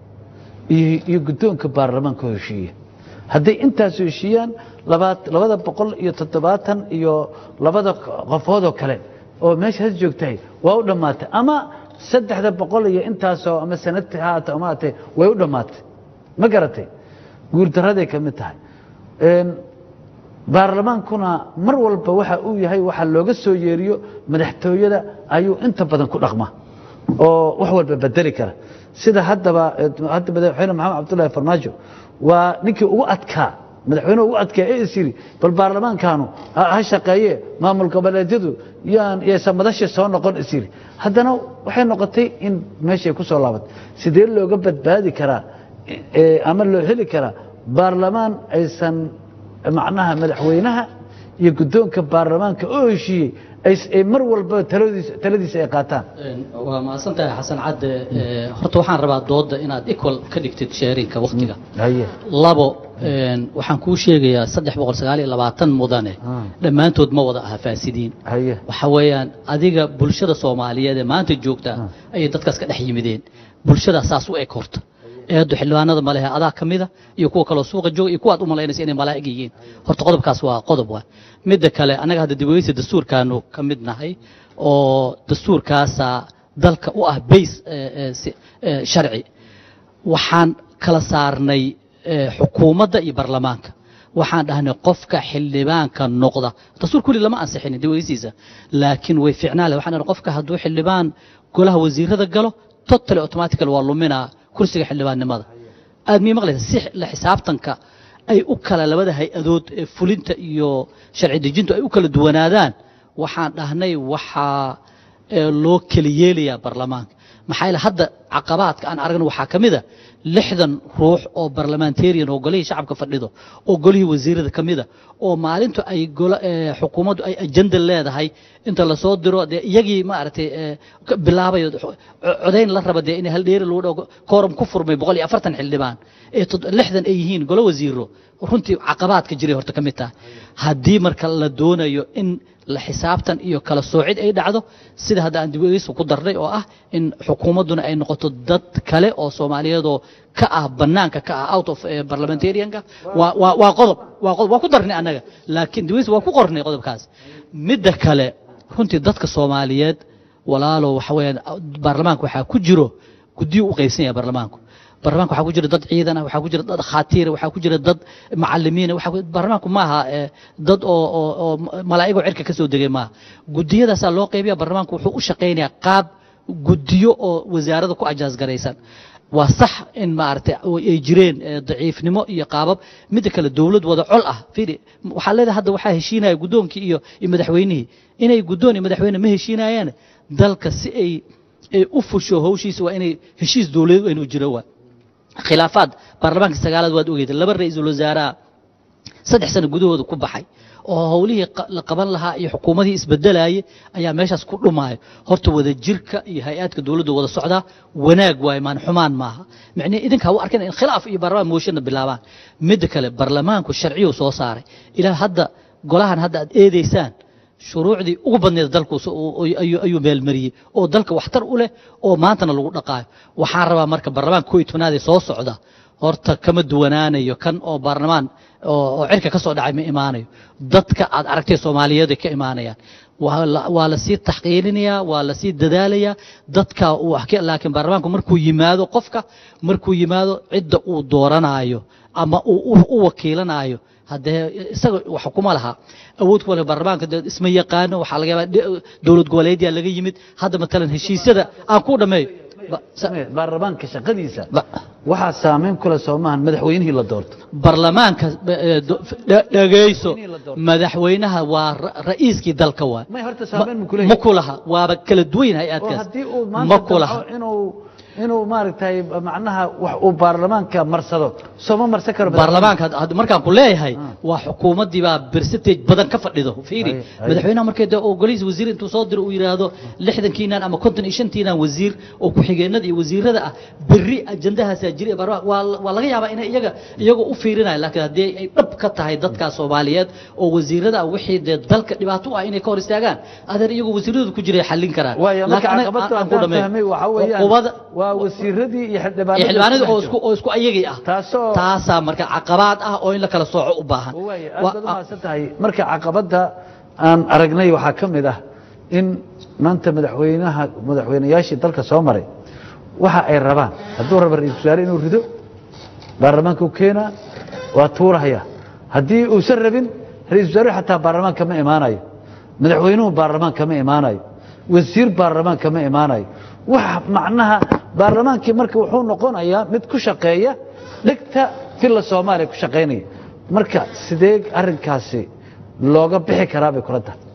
iyo iyo guddoonka baarlamaanka heshiiya hadday intaas heshiiyaan labaat- labada boqol iyo toddobaatan iyo labada qofoodoo kale oo meeshaas joogtahay waa u dhammaatay ama saddexda boqol iyo intaasoo ama sanadti ha ahaatee ama haatee way u dhammaatay ma garatay guurdaraday ka mid tahay Een, baarlamaankuna mar walba waxa uu yahay waxa looga soo yeeriyo madaxtooyada ayuu inta badan ku dhaqma oo wax walba bedeli kara sida haddaba eh, hadda madaxweyne maxamed cabdullaahi farmaajo waa ninkii ugu adkaa madaxweynuhu ugu adkaa ee is yidhi bal baarlamaankaanu ha ha shaqeeye maamul goboleedyadu yaan yaysan madashii soo noqon is yidhi haddana waxay noqotay in meeshay ku soo laabatay sidee looga badbaadi karaa eh, ama loo heli karaa baarlamaan aysan macnaha madaxweynaha iyo guddoonka baarlamaanka oo heshiiyey ay- ay mar walba taladiisa taladiisa ay qaataan Een, waa mahadsantahay xasan cadde Ee, horta waxaan rabaa dooda inaad equal ka dhigtid sharinka waktiga haye labo een, waxaan kuu sheegayaa saddex boqol sagaal iyo labaatan mudane Ah. dhammaantood ma wada aha faasidiin haye waxa weeyaan adiga bulshada soomaaliyeed ee maanta joogta ayay dadkaas ka dhex yimideen bulshada saas u eg horta eedu xildhibaanada ma lehe adaa ka mida iyo kuwa kaloo suuqa jooga iyo kuwaad u malaynaysa inay malaa'ig yihiin horta qodobkaas waa qodob waa midda kale annaga hadda dibweysi dastuurkaanu ka mid nahay oo dastuurkaasa dalka u ah bays sharci waxaan kala saarnay eh, xukuumadda iyo baarlamaanka waxaan dhahnay qofka xildhibaanka noqda dastuur kulli lama ansixinin daweysiisa laakiin way fiicnaa leh waxaan dhahnay qofka hadduu xildhibaan golaha wasiirada galo totally automatical waa luminaa kursiga xildhibaannimada aad mii maqlaysa si la xisaabtanka ay u kala labada hay-adood ee fulinta iyo sharci dejintu ay u kala duwanaadaan waxaan dhahnay waxaa ee loo kala yeelayaa baarlamaanka maxaa yeele hadda caqabaadka aan aragno waxaa ka mid a lixdan ruux oo barlamentarian oo golihii shacabka fadhido oo golihii wasiirada ka mida oo maalintu ay golo eh, xukuumaddu ay ajenda leedahay inta lasoo diro dee iyagii maaragtay eh, ka bilaabayo co- codayn la raba dee in hal dheeri lagu dhago kooram ku furmay boqol iyo afartan xildhibaan ee tod- lixdan ay yihiin golo wasiiro runtii caqabaadka jiray horta ka mid taha haddii marka la doonayo in la xisaabtan iyo kala soocid ay dhacdo sida hadda aan dibadiisa ku darnay oo ah in xukuumadduna ay noqoto dad kale oo soomaaliyeedoo ka ah banaanka ka ah out of eh, parliamentarianka waa waa waa qodob waa qodob waa ku darnay annaga laakiin dibadiisa waa ku qornay qodobkaas midda kale runtii dadka soomaaliyeed walaalo waxa weeyaan baarlamaanka waxaa ku jiro guddiyo u qaybsan yahay baarlamaanku baarlamaanka waxaa ku jira dad ciidan ah waxaa ku jira dad khaatiira waxaa ku jira dad macalimiina waxaa ku- baarlamaanku maaha eh, dad oo oo oo malaa'igoo cirka ka soo degay maaha gudiyadaasaa loo qaybiya baarlamaanku wuxuu u shaqaynayaa qaab gudiyo oo wasaarada ku ajaas garaysan waa sax in maaragtay ay jireen eh, daciifnimo iyo qaabab midda kale dowlad wada col ah fiiri waxaa leedahay hadda waxaa heshiinaya guddoonkii iyo iyo madaxweynihii inay guddoon iyo madaxweyne ma heshiinayaan dalka si ay ay u fusho hawshiisa waa inay heshiis dowladeed inuu jiro waa khilaafaad baarlamaanka sagaalaad waad ogeydeen laba ra-iisul wasaaraha saddex sano gudahooda ku baxay oo howlihii qa- la qaban lahaa iyo xukuumadii isbedelayay ayaa meeshaas ku dhumaayo horta wada jirka iyo hay-aadka dowladda wada socdaa wanaag waaye maan xumaan maaha micnihi idinka u arkin in khilaaf iyo baarlamaan mooshinna bilaabaan midda kale baarlamaanku sharciyuu soo saaray ilaa hadda golahan hadda aad eedaysaan shuruucdii ugu badneed dalku s- uu- uu- ayuu ayuu meelmariyey oo dalka waxtar u leh oo maantana lagu dhaqaayo waxaan rabaa marka baarlamaanka koo iyo tobnaad ee soo socda horta kama duwanaanayo kan oo baarlamaan oo oo cirka ka soo dhacay ma imaanayo dadka aad aragtay soomaaliyeed ay ka imaanayaan waa la- waa la sii taxqiirinayaa waa la sii dadaalayaa dadka uu wax ka- laakiin baarlamaanku markuu yimaado qofka markuu yimaado cidda uu dooranaayo ama uu u- u wakiilanaayo haddee isaga wax kuma laha awood kuma laha baarlamaanka dee isma yaqaano waxaa laga yaabaa de- dowlad goboleedyaa laga yimid hadda matalan heshiisyada aan ku dhammeeyo Ba- sa- baarlamaanka shaqadiisa ba- waxaa saameyn kule soomahan madaxweynihii la doorto baarlamaanka eh, do- dhe- dhegayso madaxweynaha waa ra- ra'iiskii dalka waay may horta saameyn ma kule ma ku laha waaba kala duwan yahay oo hay-adkaas haddii uu ma maanta ku laha damco inuu inuu maaragtay macnaha wax uu baarlamaanka marsado sooma marsan karo baarlamaanka had- had- markaan ku leeyahay waa xukuumaddii baa percentage badan ka fadhido fiiri Ay, ay. madaxweynaha markay dee oo golihiisa wasiir intuu soo diro uu yidhaahdo lixdankiinan ama konton iyo shantiinan wasiir oo ku-xigeenada iyo wasiirada ah berri ajandahaasaa jira ee baarlamaanka waa la- waa laga yaabaa inay iyaga iyagoo u fiirinaya laakiin haddii ay dhab ka tahay dadkaa soomaaliyeed oo wasiirada ah wixii dee dalka dhibaato u ah inay ka hor istaagaan adeer iyagoo wasiiradooda ku jiray xallin karaan waayo marka Laakiin anaga caqabadda aan ku aan dhameeyo. fahmay waxaa weeyaan Cuqubada- waa wasiiradii iyo iyo xildhibaanadii xildhibaanadii oo isku isku oo isku ayagii ah taasoo taasaa marka caqabaad ah oo in la kala sooco u baahan waaye Wa- aad baad umahadsan tahay marka caqabadda aan aragnay waxaa ka mid ah in maanta madaxweynaha madaxweynayaashii dalka soo maray waxa ay rabaan hadduu raba ra-iisul wasaare inuu rido baarlamaanka u keenaa waa tuurahaya haddii uusan rabin ra-iisul wasaare xataa baarlamaanka ma imaanayo madaxweynuhu baarlamaanka ma imaanayo wasiir baarlamaanka ma imaanayo wax macnaha baarlamaankii marka wuxuu noqonayaa mid ku shaqeeya dhegta filla soomaaliya ku shaqaynaya marka sidee arrinkaasi looga bixi karaa bay kula tahay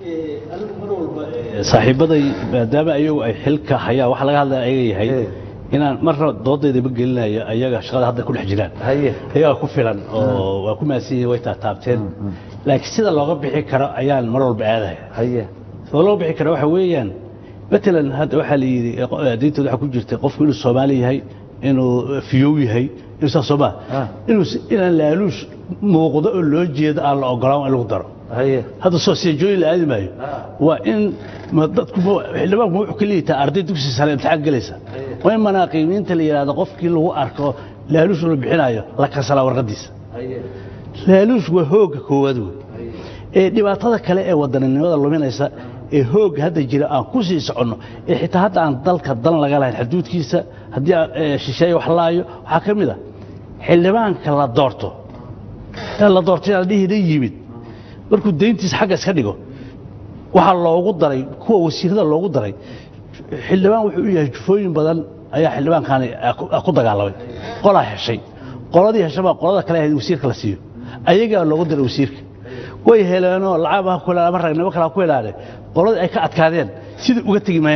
saaxiibaday maadaama ayagu ay xilka hayaan waxa laga hadlaya ayaga yahay Eh. inaan marna doodaydaba gelinayo ayaga shaqada hadda ku dhex jiraan haye ayagaa ku filan oo waa ku mahadsan yihiin way taataabteen laakiin sida looga bixi karo ayaan mar walba aadaya haye soo loo bixi karo waxa weeyaan matalan hadda waxaa la yidhi diintooda waxaa ku jirta qofku inuu soomaali yahay inuu fiyow yahay inuu saas soo maa Ah. inuu si- inaan laaluush muuqdo oo loo jeedo aan la ogolaan in lagu daro haye hadda soo seejooyin la aadi maayo waa in ma dadku ma- xildhibaanku ma wuxuu ka liitaa arday dugsi sare imtixaan gelaysa waa in manaaqiimiinta la yidhaahdo qofkii lagu arko laaluush la bixinayo la kansalaa warqadiisa haye laaluush waa hoogga koowaad wey ee dhibaatada kale ee wadaninimada luminaysa ee hoogga hadda jira aan ku sii soconno ee xitaa hadda aan dalka dan laga lahayn xuduudkiisa haddii aan, ee, shisheeye wax laayo waxaa ka mid a xildhibaanka la doorto ee la doortay aan dhihina yimid markuu deyntiisa xagga iska dhigo waxaa loogu daray kuwa wasiirada loogu daray xildhibaan wuxuu u yahay jufooyin badan ayaa xildhibaankaani ah ku- ah ku dagaalamay qolaa heshay qoladii heshay baa qolada kale ahayd wasiirka la siiyo ayagaa loogu daray wasiirka way heleenoo lacag ha ku helaan ama ragnimo kale ha ku helaane qoladii ay ka adkaadeen sidai uga tegi maayaan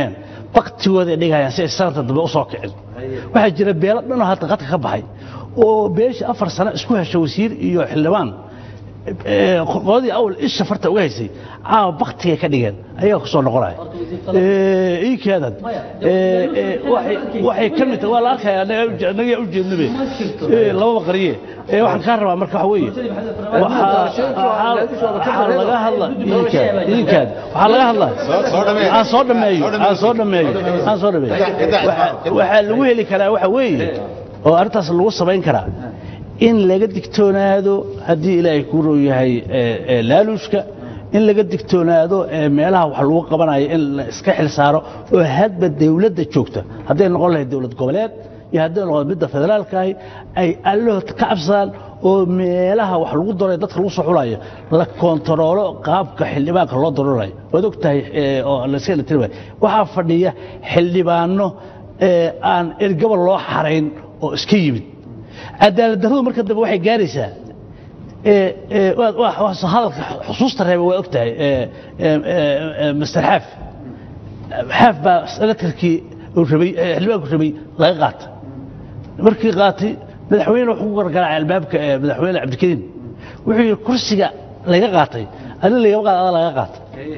baktigooda ay dhigayaan si ay sanadka dambe usoo kicin waxaa jira beelo dhanoo hadda qadka ka baxay oo beeshii afar sano isku hesha wasiir iyo xildhibaan ee, qoladii awal isha farta uga haysay caawa baktigay ka dhigeen ayagaa ku soo noqonaya Ee, ii keenan Ee, ee, waxay waxay ka mid tahay waa la arkaya anaga u jeednabe Ee, lababa qariye Ee, waxaan kaa rabaa marka waxa weeye waxaa waxaa laga hadla iinkaad iinkaad waxaa laga hadla soo dhameeyo. aan soo dhameeyo aan soo dhameeyo aan soo dhameeyo Waxa- waxaa lagu heli karaa waxa weeye oo arrintaas lagu samayn karaa in laga digtoonaado haddii ilaahay kuu row yahay ee, ee, laaluushka in laga digtoonaado ee, meelaha wax lagu qabanayo in la iska xil saaro oo hadba dawladda joogta hadday noqon lahayd dowlad goboleed iyo hadday noqon midda federaalkaahi ay allahood ka cabsadaan oo meelaha wax lagu daray dadka lagu soo xulayo la koontaroolo qaabka xildhibaanka loo daroorayo waad og tahay ee, oo la iska tiri waxaa fadhiya xildhibaano ee, aan ergaba loo xarayn oo iska yimid cadaalad darradu marka dambe waxay gaaraysaa ee, ee, waa- waa- waa hadalka xusuusta reeba waa og tahay ee, ee, ee, master xaaf xaaf baa senatarkii uu rabay ee, xildhibaanku rabay laga qaata markii qaatay madaxweyne wuxuu ku gargaraacay albaabka ee madaxweyne cabdikariim wuxuu yidhi kursiga laga qaatay adin lagama qaad ada laga qaata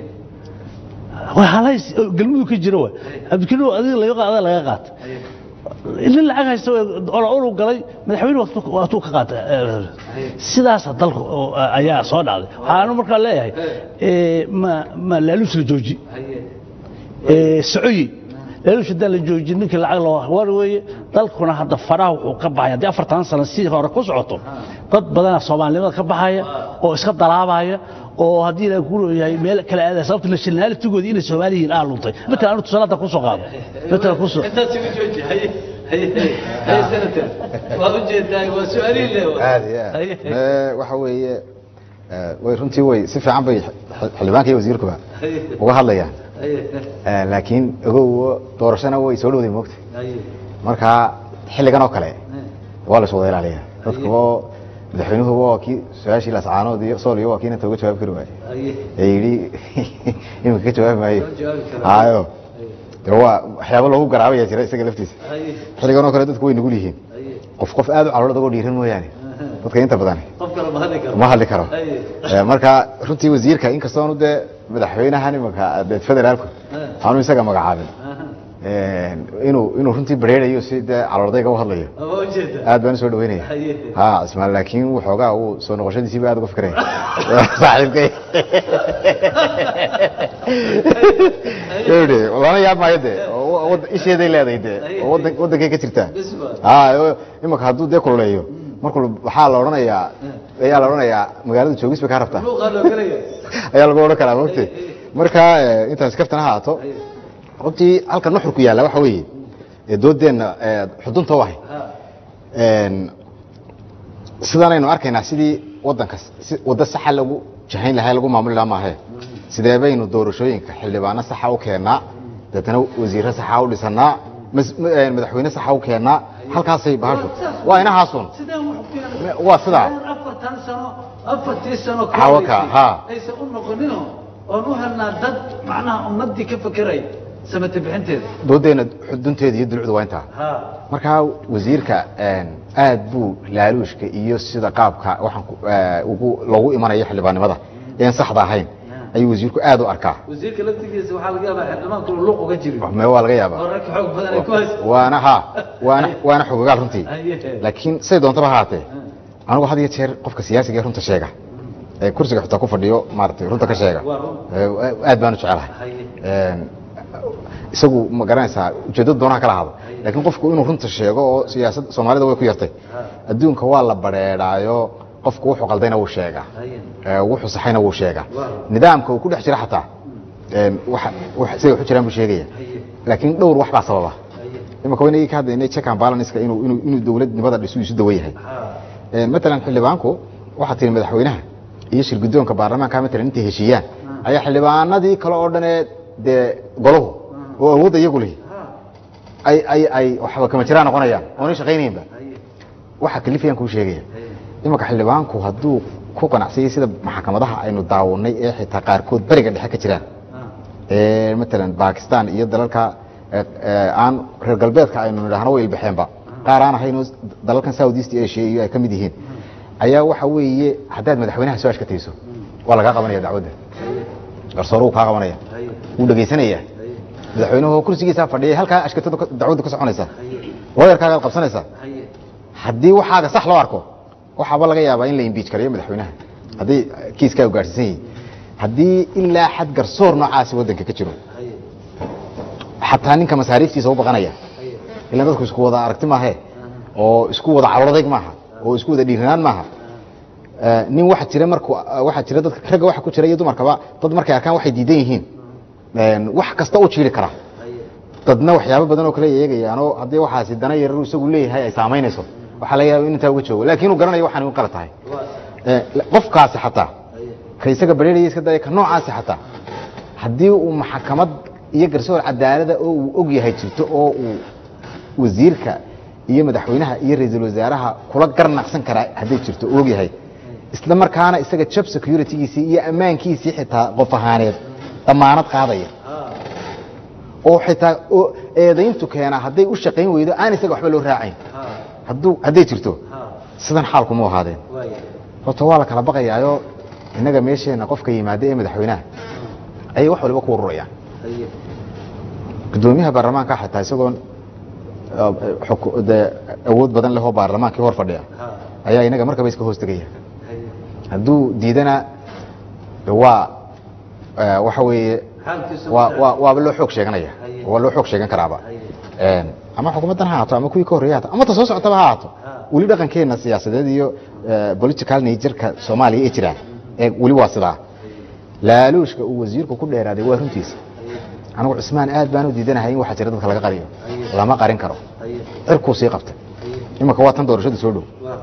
waa halays oo galmudug ka jira wa cabdikariim adiga laga qaad ada laga qaata nin lacag haysta ola olu galay madaxweyne waatuu ka qaata sidaasa dalka oo, ayaa soo dhacday waxaanu markaa leeyahay ee, ma ma laaluus la jooji ee, socoyi laaluus haddaan la joojin ninkii lacag loo war weeye dalkuna hadda faraha wuxuu ka baxaya haddii afartan sano si hore ku socoto dad badana soomaalinimada ka baxaya oo iska dalaabaya oo haddii la ku leeyahay meel kale aadaya sababta nationalitygoodii inay soomaali yihiin aa luntay matalan anu tusaalaada kusoo qaado matalan kusoo intaas igu jooji haye haye haye senator waad ujeedaa waa su-aalihii le aad iyo aad Ee, waxa weeye ee, way runtii way si fiican bay xil- xildhibaanka iyo wasiirkuba uga hadlayaan Ee, laakiin ogow doorashana way soo dhowday moogta haye marka xilligan oo kale waa la wada ilaaliya dadka oo madaxweynuhu waa kii su-aashii lascaanood iyo sool iyo waa kii inta uga jawaabi kari waayey haye ee yidhi iminka ka jawaabi maayo Ka jawaabi karo. hayo de waa waxyaabo loogu garaabaya jira isaga laftiisa haye xilligan oo kale dadku way nugul yihiin haye qof qof aad u caloolad uga dhiiran mooyaane dadka inta badan qof kale ma hadli karo ma hadli karo haye Ee, marka runtii wasiirka inkastoonu dee madaxweynahan imanka dee federaalku aanu isaga magacaabin Ee, inuu inuu runtii bareerayo si dee caloordayga u hadlayo ama ujeeda aad baan usoo dhaweynaya Haye. ha ismaal laakiin waxoogaa uu soo noqoshadiisiiba aad uga fikiraya saaxiibkay yidhi lana yaab maayo dee oo wad- isheeday leedahay dee oo wadan- wadankay ka jirtaa ha oo imanka hadduu dee kululeeyo markuu waxaa la odhanayaa ayaa la odhanayaa magaalada joogis bay kaa rabtaa luuqaa loo gelaya ayaa lagu odhan karaa mogte marka eh, intaas kaftana ha ahaato runtii halka nuxurku yaalla waxa weeye ee doodeenna eh, xudunta u ahay Een, sidaanaynu arkaynaa sidii wadanka si waddo saxa lagu jahayn lahaa lagu maamuli lahaa maahe sidee baynu doorashooyinka xildhibaano saxa u keennaa deetana wasiirro saxa u dhisannaa mas- ma- eh, madaxweyne saxa u keennaa halkaasay bahashu waa inahaasun sideen wax ku keenay waa sidaa afartan sano afartii sano Hawaka, ha. aysan u noqonino oon u helnaa dad macnaha ummadii ka fekeray samata bixinteeda doodeenna xudunteeda iyo dulucdu waa intaa ha markaa wasiirka een, aad buu laaluushka iyo sida qaabka waxaan ku- eh, ugu lagu imanayo xildhibaannimada een saxda ahayn ayuu wasiirku aad u arkaa wasiirka laftigiisa waxaa laga yaabaa xildhibaanku inuu luuq uga jiri me waa laga yaabaa oo rag xoog badan ay ku haysa waana ha waana waana xogogaal runtii Haye. laakiin say doontaba ha haatee anigu had iyo jeer qofka siyaasiga ee runta sheega ee kursiga xitaa ku fadhiyo maaragtay runta ka sheega Waa run. ee, aad baan u jecelahay Haye. Een, isagu ma garanaysaa ujeeddada doonaha kala hado laakiin qofku inuu runta sheego oo siyaasad soomaalida way ku yartay adduunka waa la bareedhaayo qofku wuxuu qaldayna wuu sheegaa Haye. ee, wuxuu saxayna wuu sheegaa Waa. nidaamka uu ku dhex jira xataa een, waxa waxa- siday waxu jiraan buu sheegaya Haye. laakiin dhowr wax baa sababa Haye. imaka waynagii ka hadlaynay check and balance-ka inuu inuu inuu dowladnimada dhisu isu dawan yahay ha Een, matalan xildhibaanku waxaa tiri madaxweynaha iyo shir guddoonka baarlamaanka matalan intay heshiiyaan ayaa xildhibaanadii kale oo dhan ee dee golahu oo awoodda iyagu lihi ay ay ay waxba kama jiraan noqonayaan oonay shaqaynaynba haye waxa kalifayaan kuu sheegaya haye imanka xildhibaanku hadduu ku qanacsayay sida maxkamadaha aynu daawanay ee xitaa qaarkood beriga dhexe ka jiraan ha ee matalan bakistan iyo dalalka ee- ee aan reer galbeedka aynu nidhaahno way ilbaxeenba qaar aan ahayn oo dalalkan south east asia iyo ay ka mid yihiin ayaa waxa weeye haddaad madaxweynaha soo ashkatayso waa lagaa qabanaya dacwadda garsoor wuu kaa qabanaya wuu dhegaysanaya madaxweynuhu kursigiisaa fadhiyay halkaa ashkatadu ka- dacwaddu ka soconaysa looyarkaagaad qabsanaysa haddii waxaaga sax loo arko waxaaba laga yaabaa in la imbiij karayo madaxweynaha haddii kiiskaa gaadhsiisan yihin haddii ilaa xad garsoor noocaasi waddanka ka jiro xataa ninka masaariiftiisa u baqanaya ilaan dadku isku wada aragti maahe oo isku wada caloladayg maaha oo isku wada dhiiranaan maaha Eh, nin waxa jira marku waxa jira dadka ragga waxa ku jira iyo dumarkaba dad markay arkaan waxay diidan yihiin een, wax kasta u jiiri kara dadna waxyaabo badan oo kale eegayaan oo haddii waxaasi dana yarar isagu leeyahay ay saamaynayso waxaa laga yaaba in intaa uga joogo laakiin uu garanayo waxaan u qala tahay Eh, qofkaasi xataa ka isaga bareeraya iska daya ka noocaasi xataa haddii uu maxkamad iyo garsoor cadaalada oo uu og yahay jirto oo uu wasiirka iyo madaxweynaha iyo ra-iisul wasaaraha kula garnaqsan karaa hadday jirto uu og yahay isla markaana isaga job securitygiisii iyo ammaankiisii xitaa qof ahaaneed damaanad qaadaya oo xitaa oo eedayntu keenaa hadday u shaqayn weydo aan isaga waxba loo raacayn hadduu hadday jirto sidan xaalku mu ahaadeen horta waa la kala baqayaayo innaga meesheenna qofka yimaada ee madaxweynaha ayay wax waliba ku ururayaan gudoomiyaha baarlamaanka xitaa isagoon eh, xuku- dee awood badan leh oo baarlamaankii hor fadhiya ayaa inaga markaba iska hoos tegaya hadduu diidana de waa eh, waxa weeye waa waa waaba loo xoog sheeganaya waa loo xoog sheegan karaaba Een, ama xukuumaddan ha ahaato ama kuwii ka horreeya haato ama ta soo socotaba ha ahaato weli dhaqankeena siyaasadeed iyo eh, political nature-ka soomaaliya ee jiraan ee weli waa sidaa laaluushka uu wasiirku ku dheeraaday waa runtiisa anigu cusmaan aad baan u diidanahay in waxa jira dadka laga qariyo lama qarin karo cirkuu sii qabtay imanka waa tan doorashadu soo dhow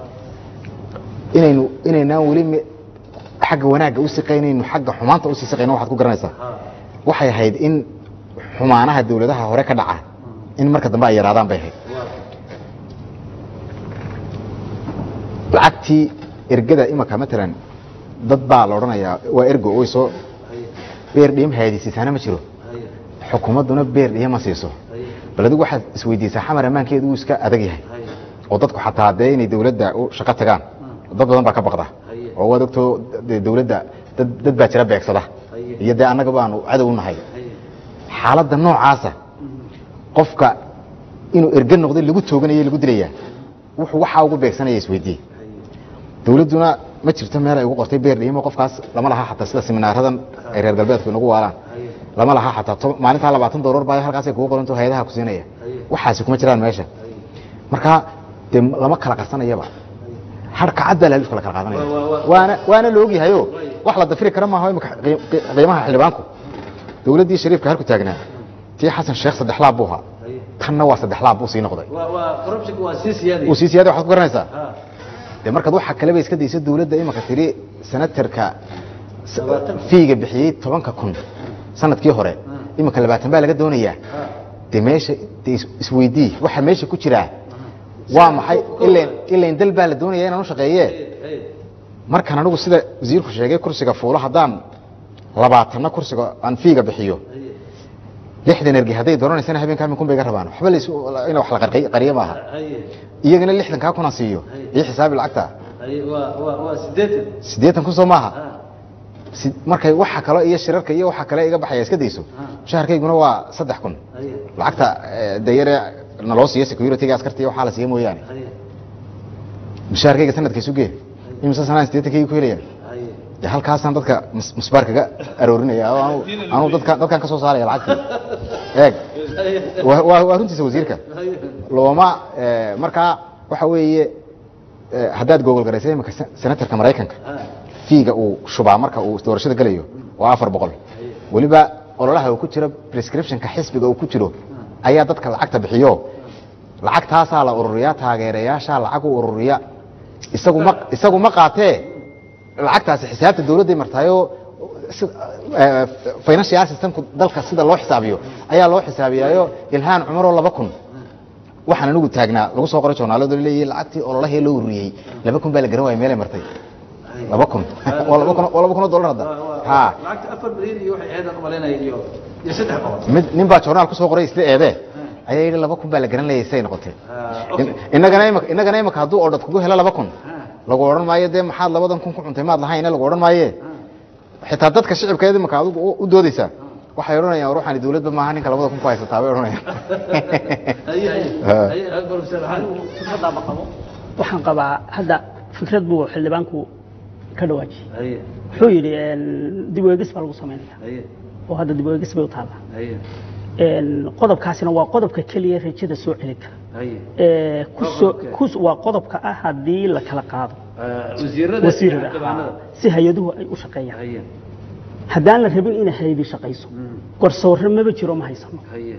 inaynu inaynaan weli me- xagga wanaagga u siqaynaynu xagga xumaanta usii siqayno waxaad ku garanaysaa waxay ahayd in xumaanaha dawladaha hore ka dhaca in marka dambe ay yaraadaan bay ahayd lacagtii ergada imanka matalan dad baa la odhanayaa waa ergo way soo beer dhiim haadisiisaana ma jiro xukuumadduna beer dhiyama siiso bal adigu waxaad isweydiisaa xamar ammaankeedu wuu iska adag yahay oo dadku xataa dee inay dawladda u shaqo tagaan dad badan baa ka baqda oo waad ogtoo dee dawladda dad dad baa jira beegsada iyo dee annaga baanu cadow u nahay xaaladda noocaasa qofka inuu erge noqday lagu tooganayo lagu dilayaa wuxuu waxaa ugu beegsanaya isweydiye dawladduna ma jirto meel ay ugu qortay beer dhiimo qofkaas lama laha xataa sida seminaaradan ay reer galbeedku inagu waalaan lama laha xataa toban- maalintaa labaatan doolar baa halkaasay kugu qoranto hay-adaha ku siinaya waxaasi kuma jiraan meesha marka dee lama kala qarsanayaba harka cad baa laaluushka la kala qaadanaya waana waana la ogyahayo wax la dafiri kara maaha imika qii- qii- qiimaha xildhibaanku dawladdii shariifka halku taagnaa tii xasan sheekh saddex laab buu ahaa tanna waa saddex laab buu sii noqday uu sii siyaada waxaad ku garanaysaa dee markaad waxa kaleba iska dayso dawladda imanka tiri senatarka s- fiiga bixiyey tobanka kun sanadkii hore imanka labaatan baa laga doonayaa dee meesha dee is- isweydii waxa meesha ku jiraa waa maxay ilan ilan dal baa la doonaya inaan u shaqeeye markaan anigu sida wasiirku sheegay kursiga fuulo haddaan labaatanna kursiga aan fiiga bixiyo lixdan ergi hadday doonaneysana habeenkaa min kun bay ga rabaan waxba lays in wax la qarqi- qariyo maaha iyagana lixdankaa kuna siiyo iyo xisaabi lacagta siddeetan kun soo maaha Si- markay waxa kale iyo shirarka iyo waxa kale iga baxaya iska dayso shaharkayguna waa saddex kun lacagta eh, dayare naloo siiyo securityga askarta iyo waxaa la siiya mooyaane mushaharkayga sanadka isu gee imise sanaan siddeetankayga ku helaya dee halkaasaan dadka mus- musbaar kaga aroorinaya oo anu- anu dadka dadkaan ka soo saaraya lacagtii eeg waa- waa waa runtiisa wasiirka looma eh, markaa waxa weeye eh, haddaad gogol garaysay imika sen- senatarka maraykanka fiiga uu shubaa marka uu doorashada gelayo waa afar boqol weliba ololaha uu ku jiro prescriptionka xisbiga uu ku jiro ayaa dadka lacagta bixiyo lacagtaasaa la ururiyaa taageerayaashaa lacag u ururiya isagu ma isagu ma qaatee lacagtaasi xisaabta dawladday martaayoo si- eh, financial systemku dalka sida loo xisaabiyo ayaa loo xisaabiyaayo ilhaan cumaroo laba kun waxaan anigu taagnaa lagu soo qoray joornaaladu leeyahay lacagtii ololahee loo ururiyey laba kun baa la garan waaya meelay martay laba kun waa laba kun waa laba kun oo dollar hadda ha iyo saddex boqol mid nin baa joornaal ku soo qoray isla eedee ayaa yidhi laba kun baa la garan leeyay say noqotee In- innagana imika innagana imika hadduu ordhad kugu helo laba kun lagu odhan maayo dee maxaad labadan kun ku cuntay maad lahayne lagu odhan maaye xitaa dadka shicibkeeda imika adigu u- u doodaysaa waxay odhanayaan ruuxani dawladba maaha ninka labada kun ku haysataa bay odhanayaan haye haye Ah. haye professor maxamed fikradaaba qabo waxaan qabaa hadda fikrad buu xildhibaanku ka dhawaajiyey haye wuxuu yidhi een, dib u eegis baa lagu samaynaya haye oo hadda dib u eegis bay u taallaa haye Een, qodobkaasina waa qodobka keliya rajada soo celin kara haye Ee, ku Waa soo- qodobkee? ku- waa qodobka ah haddii la kala qaado wasiirada wasiirada xildhibaanada si hay-aduhu ay u shaqeeyaan haye haddaan la rabin inay hay-adi shaqayso garsoorre maba jiro ma haysano haye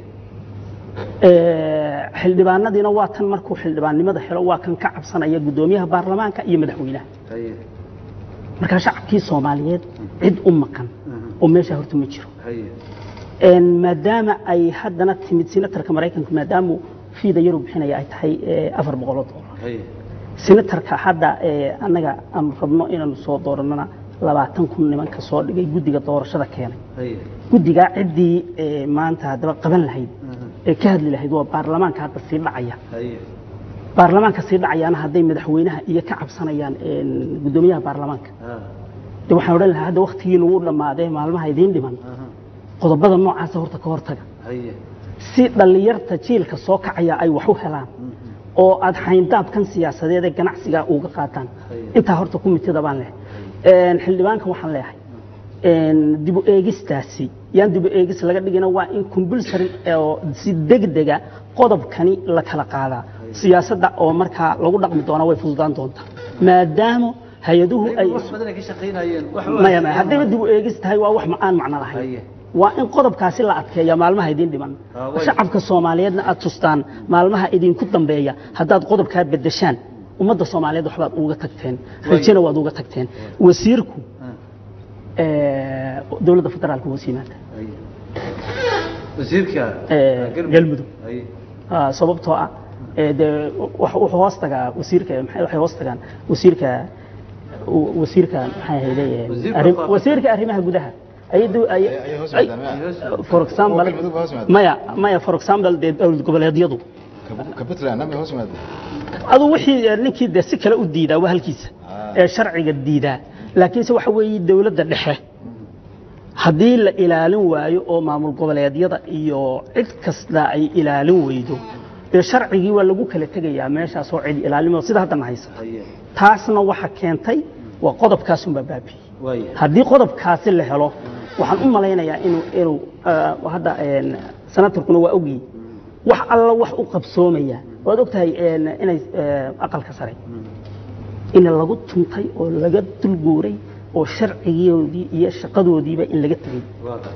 Ee, xildhibaanadiina waa tan markuu xildhibaannimada helo waa kan ka cabsanaya guddoomiyaha baarlamaanka iyo madaxweynaha haye markaa shacabkii soomaaliyeed cid u maqan oo meesha horta ma jiro haye Een, maadaama ay haddana timid senatarka maraykanka maadaamuu fiida yaru bixinaya ay tahay ee, afar boqoloo doolar haye senatarka hadda ee, annaga aan rabno inaanu soo dooranana labaatan kun nimanka soo dhigay guddiga doorashada keenay haye guddigaa ciddii ee, maanta haddaba qaban lahayd ee ka hadli lahayd waa baarlamaanka hadda sii dhacaya haye baarlamaanka sii dhacayaana hadday madaxweynaha iyo ka cabsanayaan een, guddoomiyaha baarlamaanka ah de waxaan odhan lahaa hadda waktigiina wuu dhammaadee maalmaha idiin dhiman qodobada noocaasa horta ka hortaga haye si dhallinyarta jiilka soo kacaya ay wax u helaan oo aad xayndaabkan siyaasadeed ee ganacsiga uga qaataan intaa horta kumitida baan leh Een, xildhibaanka waxaan leeyahay een, dib u eegistaasi yaan dib u eegis laga dhigina waa in compulsory oo si degdega qodobkani la kala qaadaa siyaasadda oo markaa lagu dhaqmi doona way fududaan doontaa maadaama hay-aduhu ay wax badan ay ka shaqaynayeen wax maya maya haddayba dib u eegis tahay waa wax ma- aan macno lahayn Haye. waa in qodobkaasi la adkeeya maalmaha idiin dhiman Ah, way. shacabka soomaaliyeedna aad tustaan maalmaha idinku dambeeya haddaad qodobkaa bedeshaan ummadda soomaaliyeed waxbaad uga tagteen rajana waad uga tagteen wasiirku ee, dowladda federaalka hoos yimaada haye wasiirka Ee, galmudug haye Ah, sababtoo ah ee, dee wax- wuxuu hoos tagaa wasiirka maxay- waxay hoos tagaan wasiirka w- wasiirka maxay ahayde ee, Wasiirka arrim- faafa- wasiirka arrimaha gudaha ayadu ay Ayay hoos ay- yimaadaan, for example Oo galmudug hoos yimaada. maya maya for example dee dowlad goboleedyadu ka puntland ama hoos yimaada adu wixii ee, ninkii dee si kale u diidaa waa halkiisa Ah. ee sharciga diidaa laakiinse waxa weeye dowladda dhexe haddii la ilaalin waayo oo maamul goboleedyada iyo cid kasta ay ilaalin weydo dee sharcigii waa lagu kala tegayaa meeshaas oo cid ilaalimo sida haddana haysa haye taasna waxa keentay waa qodobkaasunbaa baabiyey waaye haddii qodobkaasi la helo waxaan u malaynayaa inuu inuu ah, hadda een, senatarkuna waa ogyi wax alla wax u qabsoomaya waad ogtahay een, inay eh, aqalka sare in lagu tuntay oo laga dulguuray oo sharcigoodii iyo shaqadoodiiba in laga tegey waa ka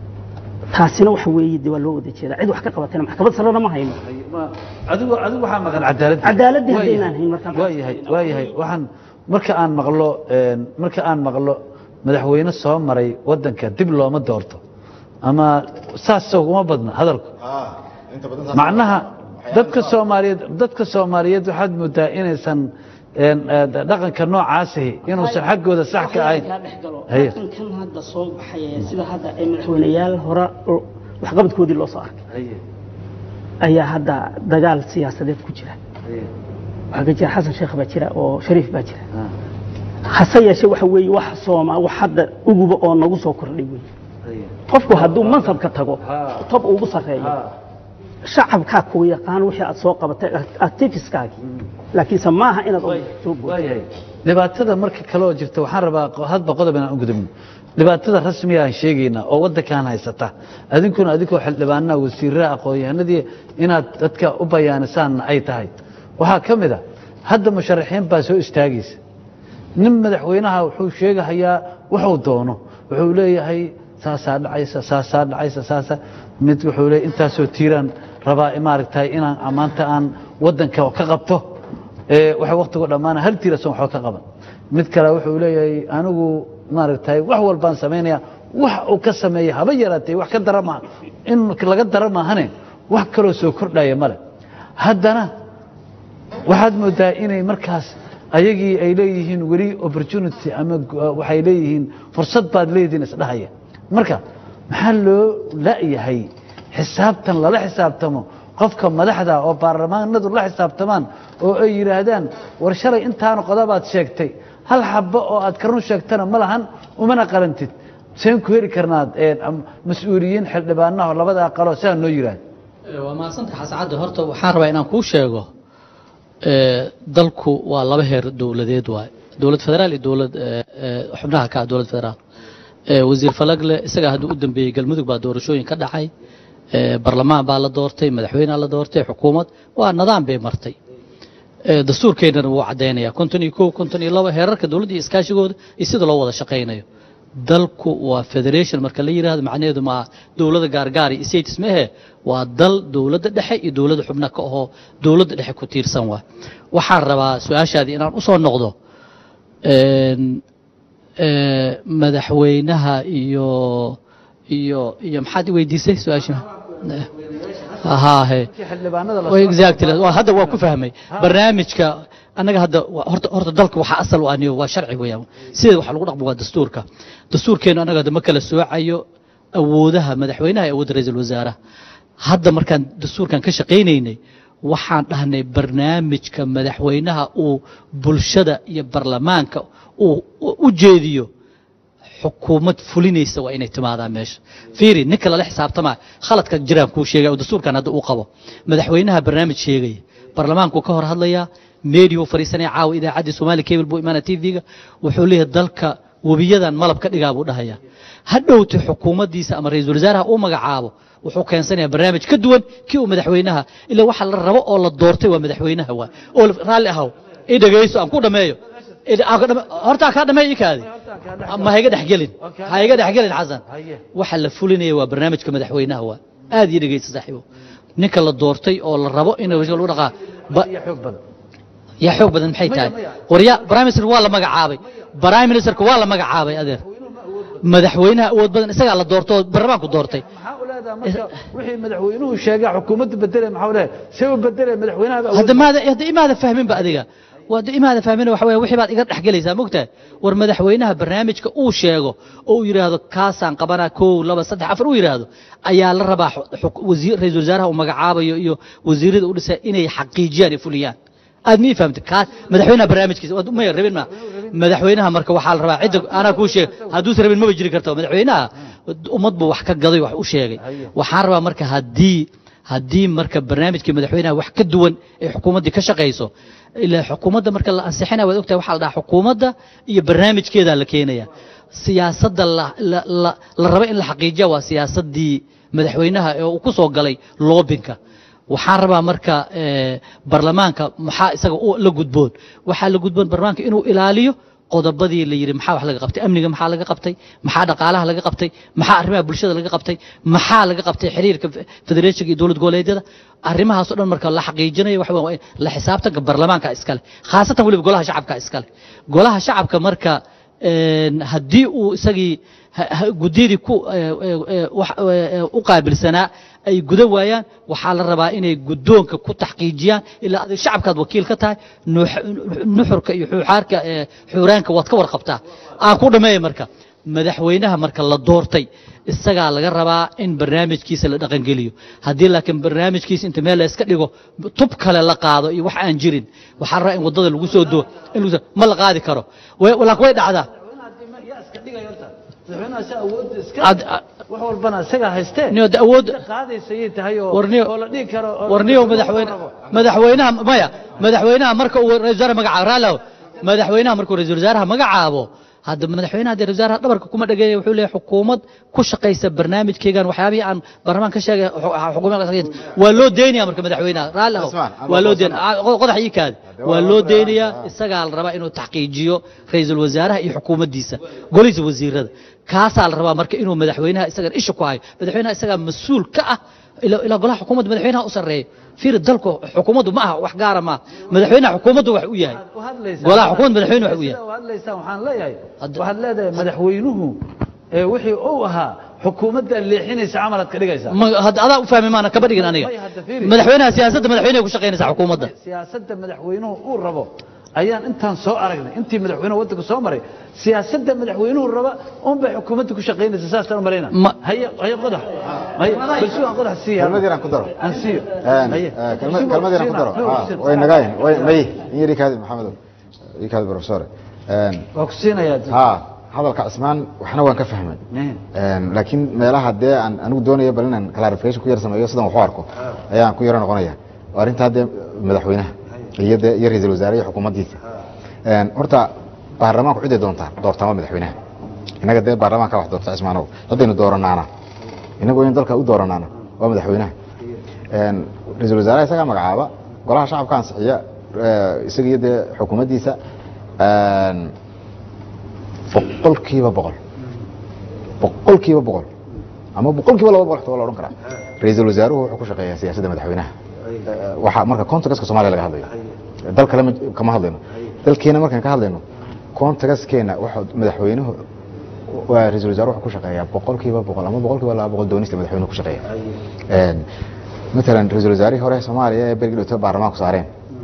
taasina waxa weeye de waa loo wada jeedaa cid wax ka qabatayna maxkamad sarena ma hayno haye ma adigu adigu waxaa maqan cadaaladda Cadaaladii Waa haddaynaan yahay. hayn markaan waa yahay waa yahay waxaan marka aan maqlo een, marka aan maqlo madaxweyne soo maray wadanka dib looma doorto ama saas uguma badna hadalku inta badan macnaha dadka soomaaliyeed dadka soomaaliyeed waxaad moodaa inaysan een, ee, dhaqanka noocaasihi inuusan xaggooda sax ka ahayn Haye. kan hadda soo baxay sida hadda ay madaxweyneyaal hore oo waxqabadkoodii loo soo arkay Haye, ayaa hadda dagaal siyaasadeed ku jira haye, waxaa ka jira xasan sheekh baa jira oo shariif baa jira ah, hase yeeshee waxa weeye wax sooma wax hadda uguba oo nagu soo kordhay wey haye, qofku hadduu mansabka tago Ha. tob ugu sarreeyo ah, shacabkaa kugu yaqaan wixii aad soo qabatay activiskaagii laakiinse maaha inaad Waay- soo booddo. waayahay dhibaatada marka kale oo jirta waxaan rabaa qo- hadba qodob inaan u gudubno dhibaatada rasmiga aan sheegaynaa oo wadankan haysata adinkuna adinkoo xildhibaanaha wasiirada aqoon-yahanadii inaad dadka u bayaanisaanna ay tahay waxaa ka mid a hadda musharaxiin baa soo istaagaysa nin madaxweynaha wuxuu sheegahayaa wuxuu doono wuxuu leeyahay saasaa dhacaysa saasaa dhacaysa saasa mid wuxuu leeyahay intaasoo tiiraan rabaa maaragtay inaan maanta aan wadanka ka qabto ee waxa waqtigu dhammaana hal tiirasan waxba ka qaban mid kale wuxuu leeyahay anigu maaragtay wax walbaan samaynaya wax uu ka sameeya haba yaraatee wax ka dara maaha in laga dara maahane wax kaloo soo kordhaya male haddana waxaad moodaa inay markaas ayagii ay leeyihiin weli opportunity ama gu- waxay leeyihiin fursad baad leediin isdhahaya marka maxaa loo la'yahay xisaabtan lala xisaabtamo qofka madaxda oo baarlamaanadu la xisaabtamaan oo ay yidhaahdaan war shalay intaana qodobaad sheegtay hal xabbo oo aad ka run sheegtana ma lahan umana qalantid seen ku heli karnaad mas-uuliyiin xildhibaanaho labada aqaloo sidaa noo yidhaahda waa mahadsantahay xasan cadde horta waxaan rabaa inaan kuu sheego dalku waa laba heer dowladeed waay dowlad federaal iyo dowlad xubnaha ka ah dowlad federaal wasiir falagle isagaa hadduu u dambeeyey galmudug baa doorashooyin ka dhacay barlamaan baa la doortay madaxweynea la doortay xukuumad waa nidaam bay martay dastuurkeennana wuu caddaynaya konton iyo kow konton iyo laba heerarka dowladda iyo iskaashigooda iyo sida loo wada shaqaynayo dalku waa federation marka la yidhahdo macnaheedu maa dowladda gaargaar iyo states mehe waa dal dowladda dhexe iyo dowladda xubna ka ahoo dowladda dhexe ku tiirsan waa waxaan rabaa su-aashaadii inaan usoo noqdo madaxweynaha iyo iyo iyo maxaad i weydiisay su-aasha haahe exactly waa hadda waa ku fahmay barnaamijka annaga hadda horta horta dalka waxaa asal u aniyo waa sharci weeyaan sideeda waxa lagu dhaqmo waa dastuurka dastuurkeenu annaga hadda ma kala soocayo awoodaha madaxweynaha iyo awoodda ra-iisul wasaaraha hadda markaan dastuurkan ka shaqaynaynay waxaan dhahnay barnaamijka madaxweynaha uu bulshada iyo barlamaanka uu u jeediyo xukuumad fulinaysa waa inay timaadaa meesha fiiri ninka lala xisaabtamaa khaladka jiraan kuu sheegaya oo dastuurkan hadda uu qabo madaxweynaha barnaamij sheegaya barlamaanku ka hor hadlayaa meediyu fariisanaya caawa idaacaddii somaali cable buu imaana t v-ga wuxuu leeyahay dalka webiyadan malab ka dhigaa buu dhahayaa hadhowta xukuumaddiisa ama ra-iisul wasaaraha uu magacaabo wuxuu keensanaya barnaamij ka duwan kii uu madaxweynaha ilaa waxa la rabo oo la doortay waa madaxweynaha waa oo raalli ahaw i dhegayso aan ku dhammeeyo hortaa kaa dhameey ikaadi ma hayga dhexgelin ha iga dhexgelin xasan waxa la fulinaya waa barnaamijka madaxweynaha waa aad iyo dhegaysa saaxiibo ninka la doortay oo la rabo in lagu dhaqaa yaa xoog badan maxay tahay warya prime minister waa la magacaabay prime ministerka waa la magacaabay adeer madaxweynaha awood badan isagaa la doorto oo baarlamaanku doortay maxaa u leedaha marka wixii madaxweynuhu sheegaa xukuumadda bedelay maxaa u leedahay see u bedelay madaxweynaha hadda maada hadda imaada fahminba adiga waa imaada fahmin waxa weeye wixii baad iga dhexgelaysaa mogtahay war madaxweynaha barnaamijka uu sheego oo uu yidhaahdo kaasaan qabanaa kow laba saddex afar uu yidhaahdo ayaa la rabaa wasiir ra-iisul wasaaraha uu magacaabayo iyo wasiirada u dhisa inay xaqiijiyaan iyo fuliyaan aad mii fahamtay kaas madaxweynaha barnaamijkiisa waad umaya rabin ma madaxweynaha marka waxaa la rabaa cidda anaa kuu sheeg hadduusan rabin maba jiri karta madaxweynaha ummad buu wax ka gaday wax u sheegay waxaan rabaa marka haddii haddii marka barnaamijkii madaxweynaha wax ka duwan ay xukuumaddii ka shaqayso ilaa xukuumadda marka la ansixinaya waad ogtahay waxaa la dhahaa xukuumadda iyo barnaamijkeedaa la keenaya siyaasadda la raba in la xaqiijiya waa siyaasaddii madaxweynaha ee uu ku soo galay loobinka waxaan rabaa marka barlamaanka maxaa isaga la gudboon waxaa la gudboon barlamaanka inuu ilaaliyo qodobadii la yidhi maxaa wax laga qabtay amniga maxaa laga qabtay maxaa dhaqaalaha laga qabtay maxaa arrimaha bulshada laga qabtay maxaa laga qabtay xiriirka federeeshinka iyo dowlad goboleedyada arrimahaasoo dhan marka la xaqiijinayo waxa waa la xisaabtanka barlamaanka iskale khaasatan weliba golaha shacabka iskale golaha shacabka marka haddii uu isagii guddiyadii ku u qaabilsanaa ay guda waayaan waxaa la rabaa inay guddoonka ku taxqiijiyaan ilaa adig shacabkaad wakiil ka tahay nuxurka iyo xuuxaarka xuuraanka waad ka warqabtaa aan ku dhammeeya marka madaxweynaha marka la doortay isagaa laga rabaa in barnaamijkiisa la dhaqangeliyo haddii laakiin barnaamijkiisa inta meel la iska dhigo tub kale la qaado iyo wax aan jirin waxaa la rabaa in waddada lagu soo doo in lagu ma la qaadi karo laakiin way dhacdaa wax walbana isagaa haystee awood qaadaysayay tahay oo warniyo oo la dhihi karo warniyo madaxweyne madaxweynaha maya madaxweynaha marka uu ra-isul wasaare magacaabo raalow madaxweynaha markuu ra-isul wasaaraha magacaabo hadda madaxweynaha dee wasaaraha dhabarka kuma dhageeya wuxuu leeyahay xukuumad ku shaqaysa barnaamijkeygan waxyaabihii aan baarlamaan ka sheegay xukuumad waa loo deynaya marka madaxweynaha raalli ahow waa loo deynaya qodax ii kaadi waa loo deynayaa isagaa la rabaa inuu taxqiijiyo ra-iisul wasaaraha iyo xukuumaddiisa golihiisa wasiirada kaasaa la rabaa marka inuu madaxweynaha isagan isha ku hayo madaxweynaha isagaa mas-uul ka ah ilaa golaha xukuumadda madaxweynaha u sarreeya fiir dalku xukuumaddu ma aha wax gaara maaha madaxweynaha xukuumaddu wax u yahay golaha xukuumadda madaxweyne wax u yahay hadlaysaan waxaan leeyahay waxaad leedahay madaxweynuhu ee wixii uu ahaa xukuumadda leexinaysa camalaad ka dhigaysaa Ma- hadda adaa u fahmi maana kaba dhigin aniga May hadda fiiri. madaxweynaha siyaasadda madaxweynaha ku shaqaynaysa xukuumadda siyaasadda madaxweynuhu uu rabo ayaan intaan soo aragnay intii madaxweynuhu waddanka soo maray siyaasadda madaxweynuhu raba unbay xukuumadda ku shaqaynaysa saasaan u malayna Ma- haye haye qodax haye balsu aan qodax siiya kelmad yaraan ku daro aan siiyo Een, haye eh, kelmad kelmad yaraan ku daro Ah, way nagayn way may in yari kaadi maxamedow ii kaadi professor Een, waa ku siinayaa ha hadalka cismaan waxna waan ka fahmay Eh. Een, laakiin meelaha dee aan anigu doonayo bal inaan clarification ku yar sameeyo sidan wax u arko ayaan ku yaro noqonaya waa arrinta hadde madaxweynaha iyo dee iyo ra-iisul wasaare iyo xukuumaddiisa Een, horta baarlamaanku ciday doontaa doortaama madaxweynaha innaga dee baarlamaanka wax doorta cismaanow ciddaynu dooranaana innagu in dalka u dooranaana waa madaxweynaha Een, ra-iisul wasaaraha isagaa magacaaba golaha shacabka ansixiya eh, isaga iyo dee xukuumaddiisa Een, boqolkiiba boqol boqolkiiba boqol ama boqolkiiba laba boqol xitaa waa la odhan karaa ra-iisul wasaaruhu wuxuu ku shaqeeyaa siyaasadda madaxweynaha Eh, waxaa marka contextka soomaaliya laga hadlayo dal kale ma- kama hadlayno dalkeena markaan ka hadlayno contextkeena waxa madaxweynuhu waa ra-iisul wasaaruhu wuxuu ku shaqeeyaa boqolkiiba boqol ama boqolkiiba laba boqol doonista madaxweynuhu ku shaqeeya Een, matalan ra-iisul wasaarihii hore soomaaliya ee bergi dhowto baarlamaanku saareen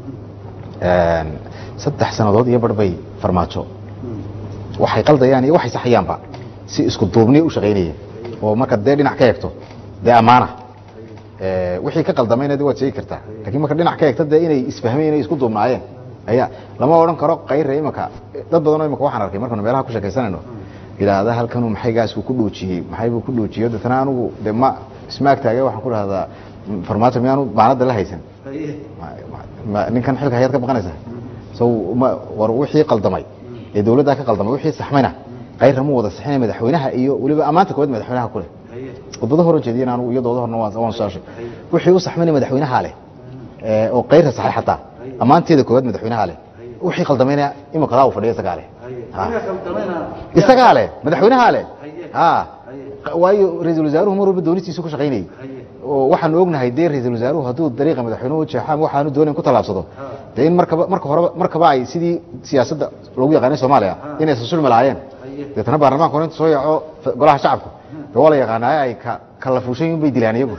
Een, saddex sannadood iyo bar bay farmaajo waxay qaldayaan iyo waxay saxayaanba si isku duubniya u shaqaynaya oo marka dee dhinac ka eegto dee ammaana Eh, wixii ka qaldamayna de waad sheegi kartaa laakiin marka dhinac ka eegto dee inay isfahmeen inay isku duubnaayeen ayaa lama odhan karo qayre imaka dad badanoo imaka waxaan arkay markaanu meelaha ku sheekaysanayno yidhaahda halkanuu maxay gaasku ku dhoojiyey maxay buu ku dhoojiyo deetana anigu de ma isma agtaage waxaan ku dhahdaa farmaajo miyaanu baanada la haysan Ma- ma- ma- ninkan xilka hayaad ka baqanaysaa so ma war wixii qaldamay ee dawladdaa ka qaldamay wixii saxmayna qayra mu wada saxinay madaxweynaha iyo weliba ammaanta koowaad madaxweynaha ku leh wadada hor jeediyeen anigu iyo dooda horna waan waan soo sheegay wixii u saxmayna madaxweynaha leh ee oo qayra saxay xataa ammaanteeda koowaad madaxweynaha leh wixii qaldamayna imika daa u fadhiya isagaa leh Ha. isagaa leh madaxweynaha leh ha waayo ra-iisul wasaaruhu mar walba doonistiisu ku shaqaynayay oo waxaanu ognahay dee ra-iisul wasaaruhu hadduu dariiqa madaxweynuhu jeexaan waxaanu doonayn ku tallaabsado dee in markaba marka horeba markaba ay sidii siyaasadda lagu yaqaanay soomaaliya inay isu sulmi lahaayeen deetana baarlamaanku hore inta soo yaco golaha shacabku dee waa la yaqaanaaye ay ka kala fuushan yihiin bay dilaan iyagu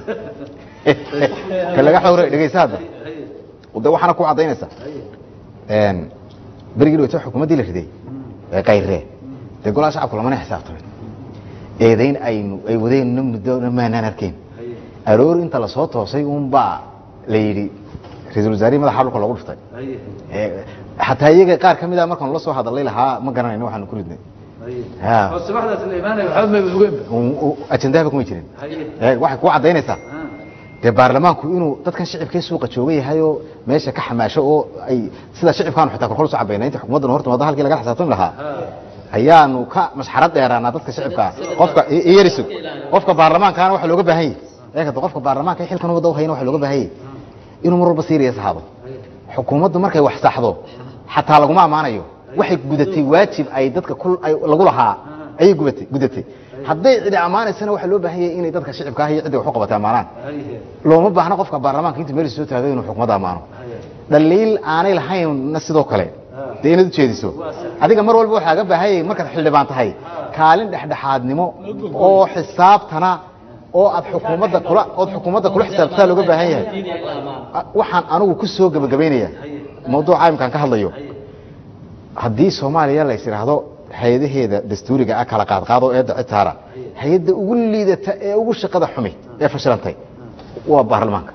ka laga xawray dhegaysa hadda de waxaana ku caddaynaysa Een, berigii dhawata xukuumaddii la riday ee qayree dee golaha shacabku lamana xisaabtamin eedayn aynu ay wadeenna muddona maanaan arkayn aroor inta lasoo toosay unbaa la yidhi ra-iisul wasaarihii madaxa dhulka loogu dhuftay Ee, xataa iyaga qaar ka mid a markaanu la soo hadalay lahaa ma garanayno waxaanu ku ridnay Ha. subaxdaas la imaanaya waxba may ogeen Un- u- ajandahaba kuma jirin Ee, waxay ku caddaynaysaa dee baarlamaanku inuu dadkan shicibkee suuqa jooga yahay oo meesha ka xamaasho oo ay sida shicibkaanu xitaa korkol soo cabayna inta xukuumaddan horta wadda halkii laga xisaabtami lahaa ayaanu ka masxarad dheeraanaa dadka shicibka qofka i- i yariso qofka baarlamaankaana waxa looga baahan yahay eegata qofka baarlamaanka ee xilkan wadda u hayana waxa looga baahan yahay inuu mar walba siiriya saxaabo xukuumaddu markay wax saxdo xataa laguma ammaanayo waxay gudatay waajib ay dadka kul- ay lagu lahaa ayay gubatay gudatay hadday cidi ammaanaysana waxaa loo baahan yahay inay dadka shicibka ah iyo cidda wax u qabatay ammaanaan looma baahna qofka baarlamaanka inta meel soo taagay inuu xukuumadda ammaano dhaliil aanay lahaynna sidoo kale dee inaad ujeediso adiga mar walba waxaa ga baahanyay markaad xildhibaan tahay kaalin dhexdhexaadnimo oo xisaabtana oo aad xukuumadda kula ood xukuumadda kula xisaabtaa looga baahan yahay waxaan anigu ku soo gebagabaynaya mawduuca imkaan ka hadlayo haddii soomaaliya lays idhaahdo hay-adaheeda dastuuriga ah kala qaadqaado eedda citaara hay-adda ugu liidata ee ugu shaqada xumi ee fashilantay waa baarlamaanka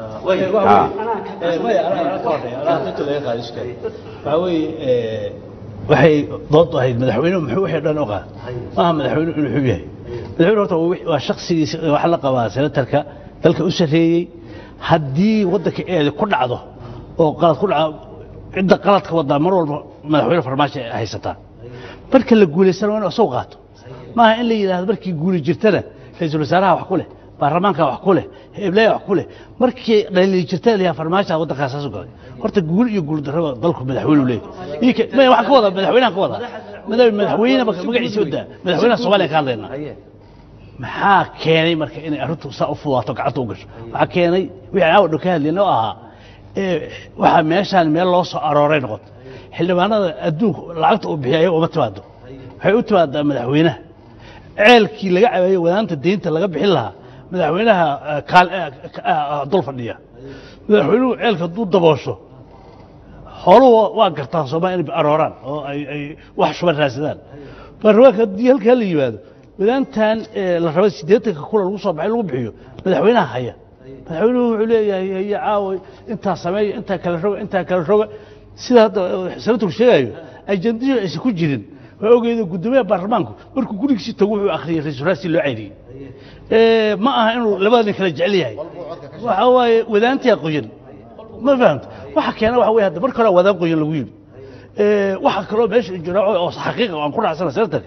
waxaa weeye waxay dood ahayd madaxweynuhu muxuu wixii dhan u qaad maaha madaxweynuhu inuu xub yahay madaxweyne horta waa wix- waa shaksigiisa waxa la qabaa senatarka dalka u sarreeyey haddii waddanka eeda ku dhacdo oo qalad ku dhaco cidda qaladka wadaa mar walba madaxweyne farmaajo ay haysataa marka la guulaysana waa inuu isagu qaato maaha in la yidhaahdo markii guuli jirtana ra-iisul wasaaraha wax ku leh baarlamaanka wax ku leh heblaha wax ku leh markii dhaliili jirtana la yidhaha farmaajoha waddankaas saasu galay horta guul iyo guul darraba dalku madaxweynu leeyahay Ii ka- maya waxaan ka wadaa madaxweynahan ka wadaa madax- madaxweyne marka magaciisa wadaa madaxweynaha soomaaliya ka hadlaynaa maxaa keenay marka inay arrintu saa u fudaato gacanta u gasho waxaa keenay wixii aan dhow ka hadlayna oo ahaa ee, waxaa meeshaan meel loo soo arooray noqoto xildhibaanada adduunka lacagta uu bixiya ayaga uma timaado waxay u timaadaa madaxweynaha ceelkii laga cabeeyo wadaanta deynta laga bixin lahaa madaxweynaha eh, kaal- eh, ka- eh, dul fadhiya madaxweynuhu ceelka hadduu daboosho xooluhu waa gartaan soomaaliya inay arooraan oo ay ay wax shuban raadsadaan baarlamaanka haddii halkaa la yimaado wadaantan ee, la rabay siddeetanka kula lagu soo baxay lagu bixiyo madaxweynaha haya madaxweynuhu wuxuu leeyahay haya caawa intaa sameeya intaa kala roga intaa kala roga sida hadda senatorku sheegayo ajendihii aysan ku jirin waa ogeeda guddoomiyaha baarlamaanku markuu gurigiisii tago wuxuu akhriyey ra-iisul raasi loo ceyriyey Ee, ma aha inuu labada nin kala jecel yahay waxa waaye wadaantaa qoyan ma fahamto waxa keena waxa wey hadda marka hore wadaan qoyan lagu yidhi Ee, waxa kaloo meesha jira oo xaqiiqa aan ku raacsana senatarka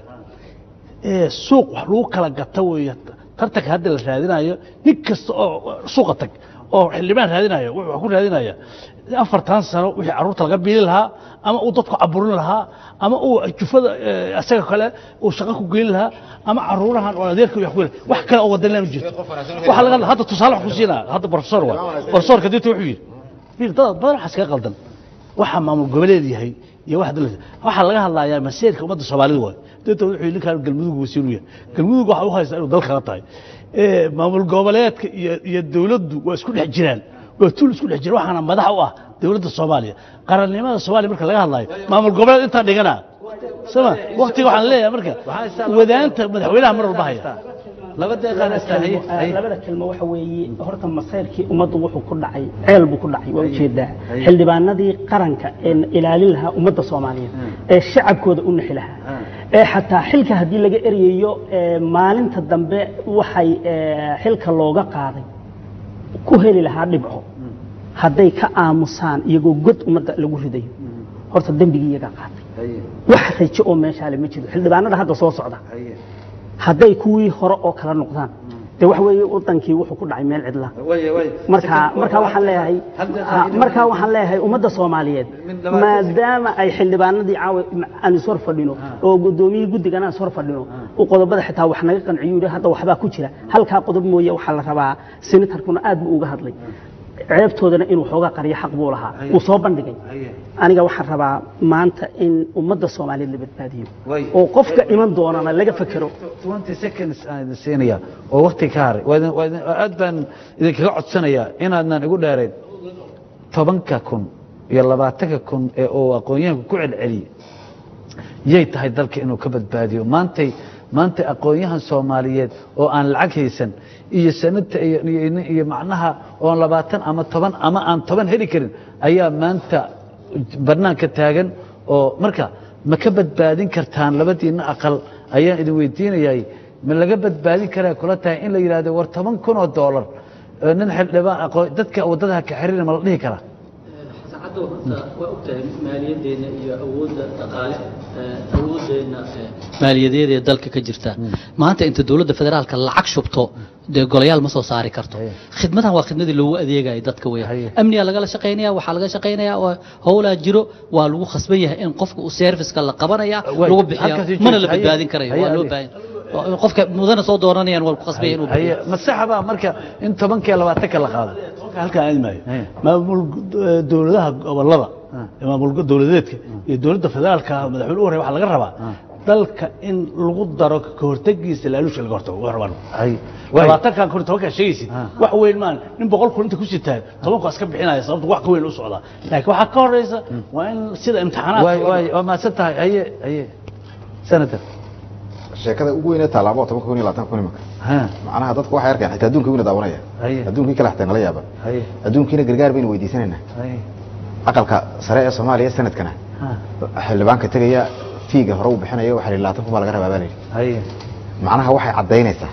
ee, suuq wax lagu kala gata weeye tartanka hadda la raadinayo nin kasta oo suuqa tag oo xildhibaan raadinayo wuxuu wax ku raadinaya afartan sano wixii carruurta laga biili lahaa ama uu dadku caburin lahaa ama uu jufada ee, asaga kale uu shaqo ku geyn lahaa ama caruurahan oo adeerka wax ku geyn wax kale oo wadan lama jirto waxa laga hadda tusaale wax ku siinaa hadda professor waa professorka dinta wuxuu yidhi fiir dad badan waxaa iskaga qaldan waxa maamul goboleed yahay iyo wax dowlad waxaa laga hadlayaa masiirka ummadda soomaalida waay dadka wuxuu yidhi ninkaan galmudug wasiiru yahay galmudug waxa u haysta inuu dal kala tahay ee maamul goboleedka iyo iyo dowladdu waa isku dhex jiraan waa tuul isku dhex jira waxaana madax u ah dowladda soomaaliya qarannimada soomaaliya marka laga hadlayo maamul goboleed intaa dhigana sama waqtiga waxaan leeyahay marka wadaanta madaxweynaha mar walba haya laba deeqaan istaahiye labada kelmo waxa weeye horta masayrkii ummaddu wuxuu ku dhacay ceel buu ku dhacay waa ujeedaa xildhibaanadii qaranka ee ilaalin lahaa ummadda soomaaliyeed ee shacabkooda u nixi lahaa ee xataa xilka haddii laga eryayo ee maalinta dambe waxay ee, xilka looga qaaday ku heli lahaa dhibco hadday ka aamusaan iyagoo god ummadda lagu ridayo horta dembigii iyagaa qaatay wax rajo oo meeshaale ma jiro xildhibaanada hadda soo socda hadday kuwii hore oo kala noqdaan de waxa weeye wadankii wuxuu ku dhacay meel cidla marka marka waxaan leeyahay ha, marka waxaan leeyahay ummadda Soomaaliyeed maadaama ay xildhibaanadii caawa aan isor fadhino oo gudoomiyii guddigana isor fadhino oo qodobada xitaa wax naga qanciyo yiri hadda waxba ku jira halka qodob mooye waxa la rabaa senatarkuna aad buu uga hadlay ceebtoodana inuu xoogaa qariyo xaq buu lahaa uu soo bandhigay aniga waxaan rabaa maanta in ummadda Soomaaliyeed la badbaadiyo Way. oo qofka iman doonana laga fakero 20 seconds aan idin siinaya oo waqti ka haray waa idin- waa idin- aad baan idinkaga codsanayaa inaadnan igu dheerayn tobanka kun iyo labaatanka kun ee uu aqoon-yahanku ku celceliyey yay tahay dalka inuu ka badbaadiyo maantay maantay aqoon-yahan soomaaliyeed oo aan lacag haysan iyo sanadta iyo, iyo, iyo macnaha oon labaatan ama toban ama aan toban heli karin ayaa maanta barnaanka taagan oo marka ma ka badbaadin kartaan labadiinna aqal ayaan idin weydiinayay ma laga badbaadin karaa kula tahay in la yidhaahdo war toban kun oo doolar oo nin xildhibaan aqoon dadka waddada ha ka xiriirina ma la dhihi karaa saacadda horta waa ogtahay maaliyaddeena iyo awoodda dhaqaale ee, awooddeena ee, maaliyadeed ee dalka ka jirta maanta inta dowladda federaalka lacag shubto dee golayaal ma soo saari karto khidmadahan waa khidmadii loogu adeegaya dadka weya Haye. amnigaa lagala shaqaynaya waxaa laga shaqaynaya oo howlaa jiro waa lagu khasban yahay in qofka uu serviceka la qabanaya Way, lagu bixiya halkaas ii mana joogto. la Haye. badbaadin karayo Haye, waa loo Adi. baahan oo qofka mudana soo dooranayaan waa ku khasban yahay inuu bixiyo haye masaxaba marka in tobankiiyo labaatanka la qaado halkaan aadi maayo Haye. maamul eh, dowladaha gobolada Ah. ee maamul dowladeedka iyo dowladda federaalka madaxweyne u horey waxaa laga rabaa dalka in lagu daro ka hortagiisa laaluusha laga hortago waa rabaan haye waay. labaatankan kun iyo tobankaa sheegaysid Ah. wax weyn maan nin boqol kun inta ku sitaan tobanku iska bixinaya sababta wax ka weyn u socdaa laakiin waxaa ka horeysa waa in sida imtixaanaadka waay waay waa mahadsan tahay haye haye senator sheekada ugu weynee tallaabo toban kun iyo labaatan kun imika ha macnaha dadku waxay arkeen xitaa adduunka wina daawanaya Haye. adduunkii kale xitaa nala yaaban haye adduunkiina gargaar baynu weydiisanaynaa haye aqalka sare ee soomaaliya sanadkana ha xildhibaanka tegaya fiiga hore u bixinaya waxaa la yidhi labaatan kun baa laga rabaa baa la yidhi haye macnaha waxay caddaynaysaa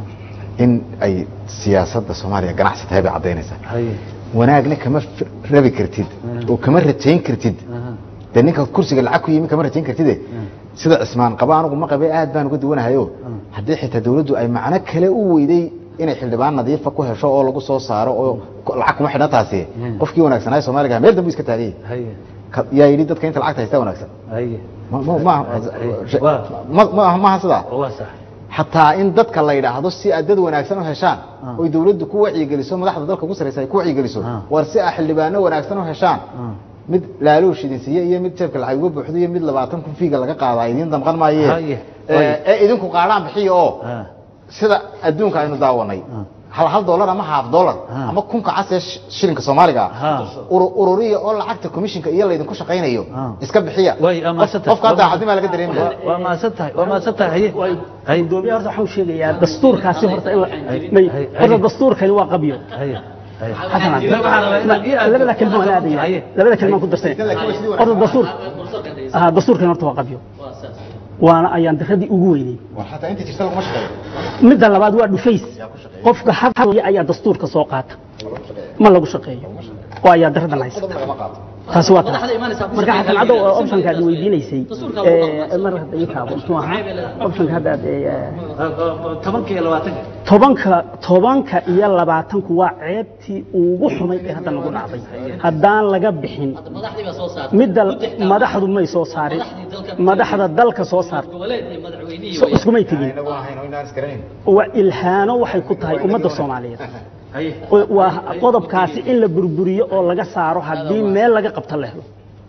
in ay siyaasadda soomaaliya ganacsi tahay bay caddaynaysaa haye wanaagna kama f- rabi kartid oo kama rajayn kartid aha dee ninka kursiga lacag ku yimi kama rajayn kartide sida cismaan qaba anigu ma qabe aad baan uga duwanahayo haddii xitaa dawladdu ay macno kale u weyday inay xildhibaan nadiifa ku hesho oo lagu soo saaro oo ku- lacag kuma xidhan taasi qofkii wanaagsanaayo soomaaliga meel dambu iska taagayay haye Ka- yaa yidhi dadka inta lacagta haysta wanaagsan haye Ma- ma- ma- Waa. ma- ma- maaha sidaa waa sax xataa in dadka la yidhaahdo si aad dad wanaagsan u heshaan oy dawladdu ku wacyigeliso madaxda dalka ugu sarreysa ay ku wacyigeliso Ah. war si aad xildhibaano wanaagsan u heshaan mid laaluush idin siiye iyo mid jeebka lacag uga buuxdo iyo mid labaatan kun fiiga laga qaadaa idiin damqan maaye Haye. ee ee idinku qaadhaan bixiya oo ha sida adduunka aynu daawanay hal hal dollar ama half dollar Ha. ama kunka cas ee sh- shilinka soomaaliga Ha. uru- ururiya oo lacagta commissionka iyo laydinku shaqaynayo Ha. iska bixiya Way, ama Qof- sata- qofka hadda cadnima laga dareemaya waa- waa maasan tahay waa maasan tahay haye haye gudoomiye horta waxaan sheegayaa dastuurkaasi horta in la- may- hay, horta hay. dastuurkani waa qabyo haye haye xasan Ma- waxaan rabaa inaad ii aado. labada kelmo aan aadaya Haye. labada kelmo aan ku darsanay horta dastuur aha dastuurkani horta waa qabyo waana ayaan diradii ugu weynay war xataa inta jirta laguma shaqeeyo midda labaad waa dhufays qofka hadlaya ayaa dastuurka soo qaata ma lagu shaqeeyo oo ayaa daradan haysa qodob lagama qaato taasi waa taas Madaxda imaanaysaa ku marka shaqeyn xasan kara caddow iyo- optionka aad weydiinaysay Dastuurka ee, waa qaban. mar hadda ii kaabo muxuu ahaa optionka hadda aad ee, tobanka iyo labaatanka tobanka tobanka iyo labaatanku waa ceebtii ugu xumayd ee hadda nagu dhacday haddaan laga bixin madaxdii baa soo saartay midda madaxdu may soo saarin madaxda dalka soo saarta goboleed iyo madaxweynihii so- iskumay tegin inagu ahayn oo inaan isgaranayn waa ilhaano waxay ku tahay ummadda soomaaliyeed haye oo- waa qodobkaasi in la burburiyo oo laga saaro haddii meel laga qabto la helo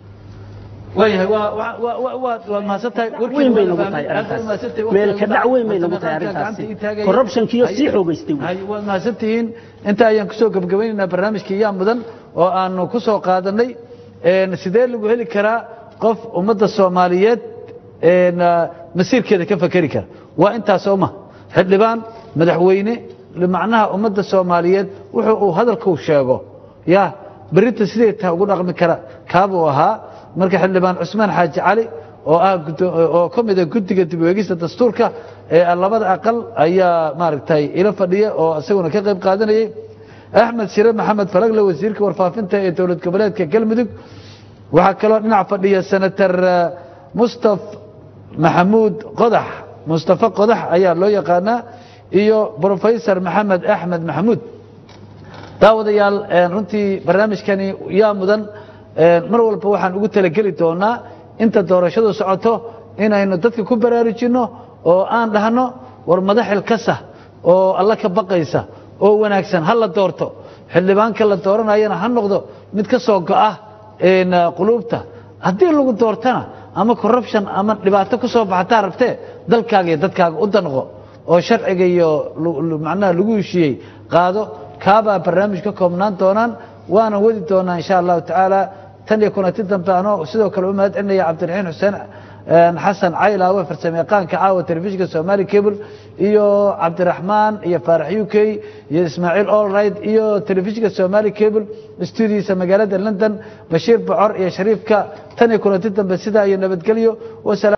waayahay waa waa waa waa waa waa mahadsan tahay weyn bay nagu tahay arrintaas meel ka dhac weyn bay nagu tahay arrintaasi corruptionkiyo sii xoogaystay wey. hay waad mahadsan tihiin inta ayaan kusoo gebgabaynaynaa barnaamijkii yaa mudan oo aanu ku soo qaadanay een, sidee lagu heli karaa qof ummadda soomaaliyeed een, ah, masiirkeeda ka fakeri kara waa intaas oo ma xildhibaan madaxweyne macnaha ummadda soomaaliyeed wuxuu uu hadalkuu sheego ya berrinta sidee taa ugu dhaqmi kara kaabuu ahaa marka xildhibaan cusmaan xaaji cali oo ah gudo- oo ka mid ah guddiga dib u eegista dastuurka ee labada aqal ayaa maaragtay ila fadhiya oo isaguna ka qayb qaadanayay axmed shire maxamed falagle wasiirka warfaafinta ee dowlad goboleedka galmudug waxaa kaloo dhinac fadhiya senator eh, mustaf maxamuud qodax mustafa qodax ayaa loo yaqaanaa iyo brofesor maxamed axmed maxamuud daawadayaal een, runtii barnaamijkani yaa mudan een, mar walba waxaan ugu talageli doonaa inta doorashadu socoto inaynu dadka ku baraarujinno oo aan dhahno war madaxil kasa oo alla ka baqaysa oo wanaagsan ha la doorto xildhibaanka la dooranayana ha noqdo mid ka soo go'a een, quluubta haddii lagu doortana ama corruption ama dhibaato ku soo baxataa rabtee dalkaaga iyo dadkaaga u danqo oo sharciga iyo lu- lu- macnaha lagu heshiiyey qaado kaabaa barnaamij ka koobnaan doonaan waana wadi doonaa insha allahu tacaala tan iyo kulanti dambe anoo sidoo kale u mahad celinaya cabdiraxiin xuseen een, xasan caylaawe farsamayaqaanka caawa telefishinka somali cable iyo cabdiraxmaan iyo faarax u k iyo ismaaciil allright iyo telefishinka somali cable stuudiisa magaalada london bashiir bocor iyo shariifka tan iyo kulanti dambe sidaa iyo nabadgelyo wasalaam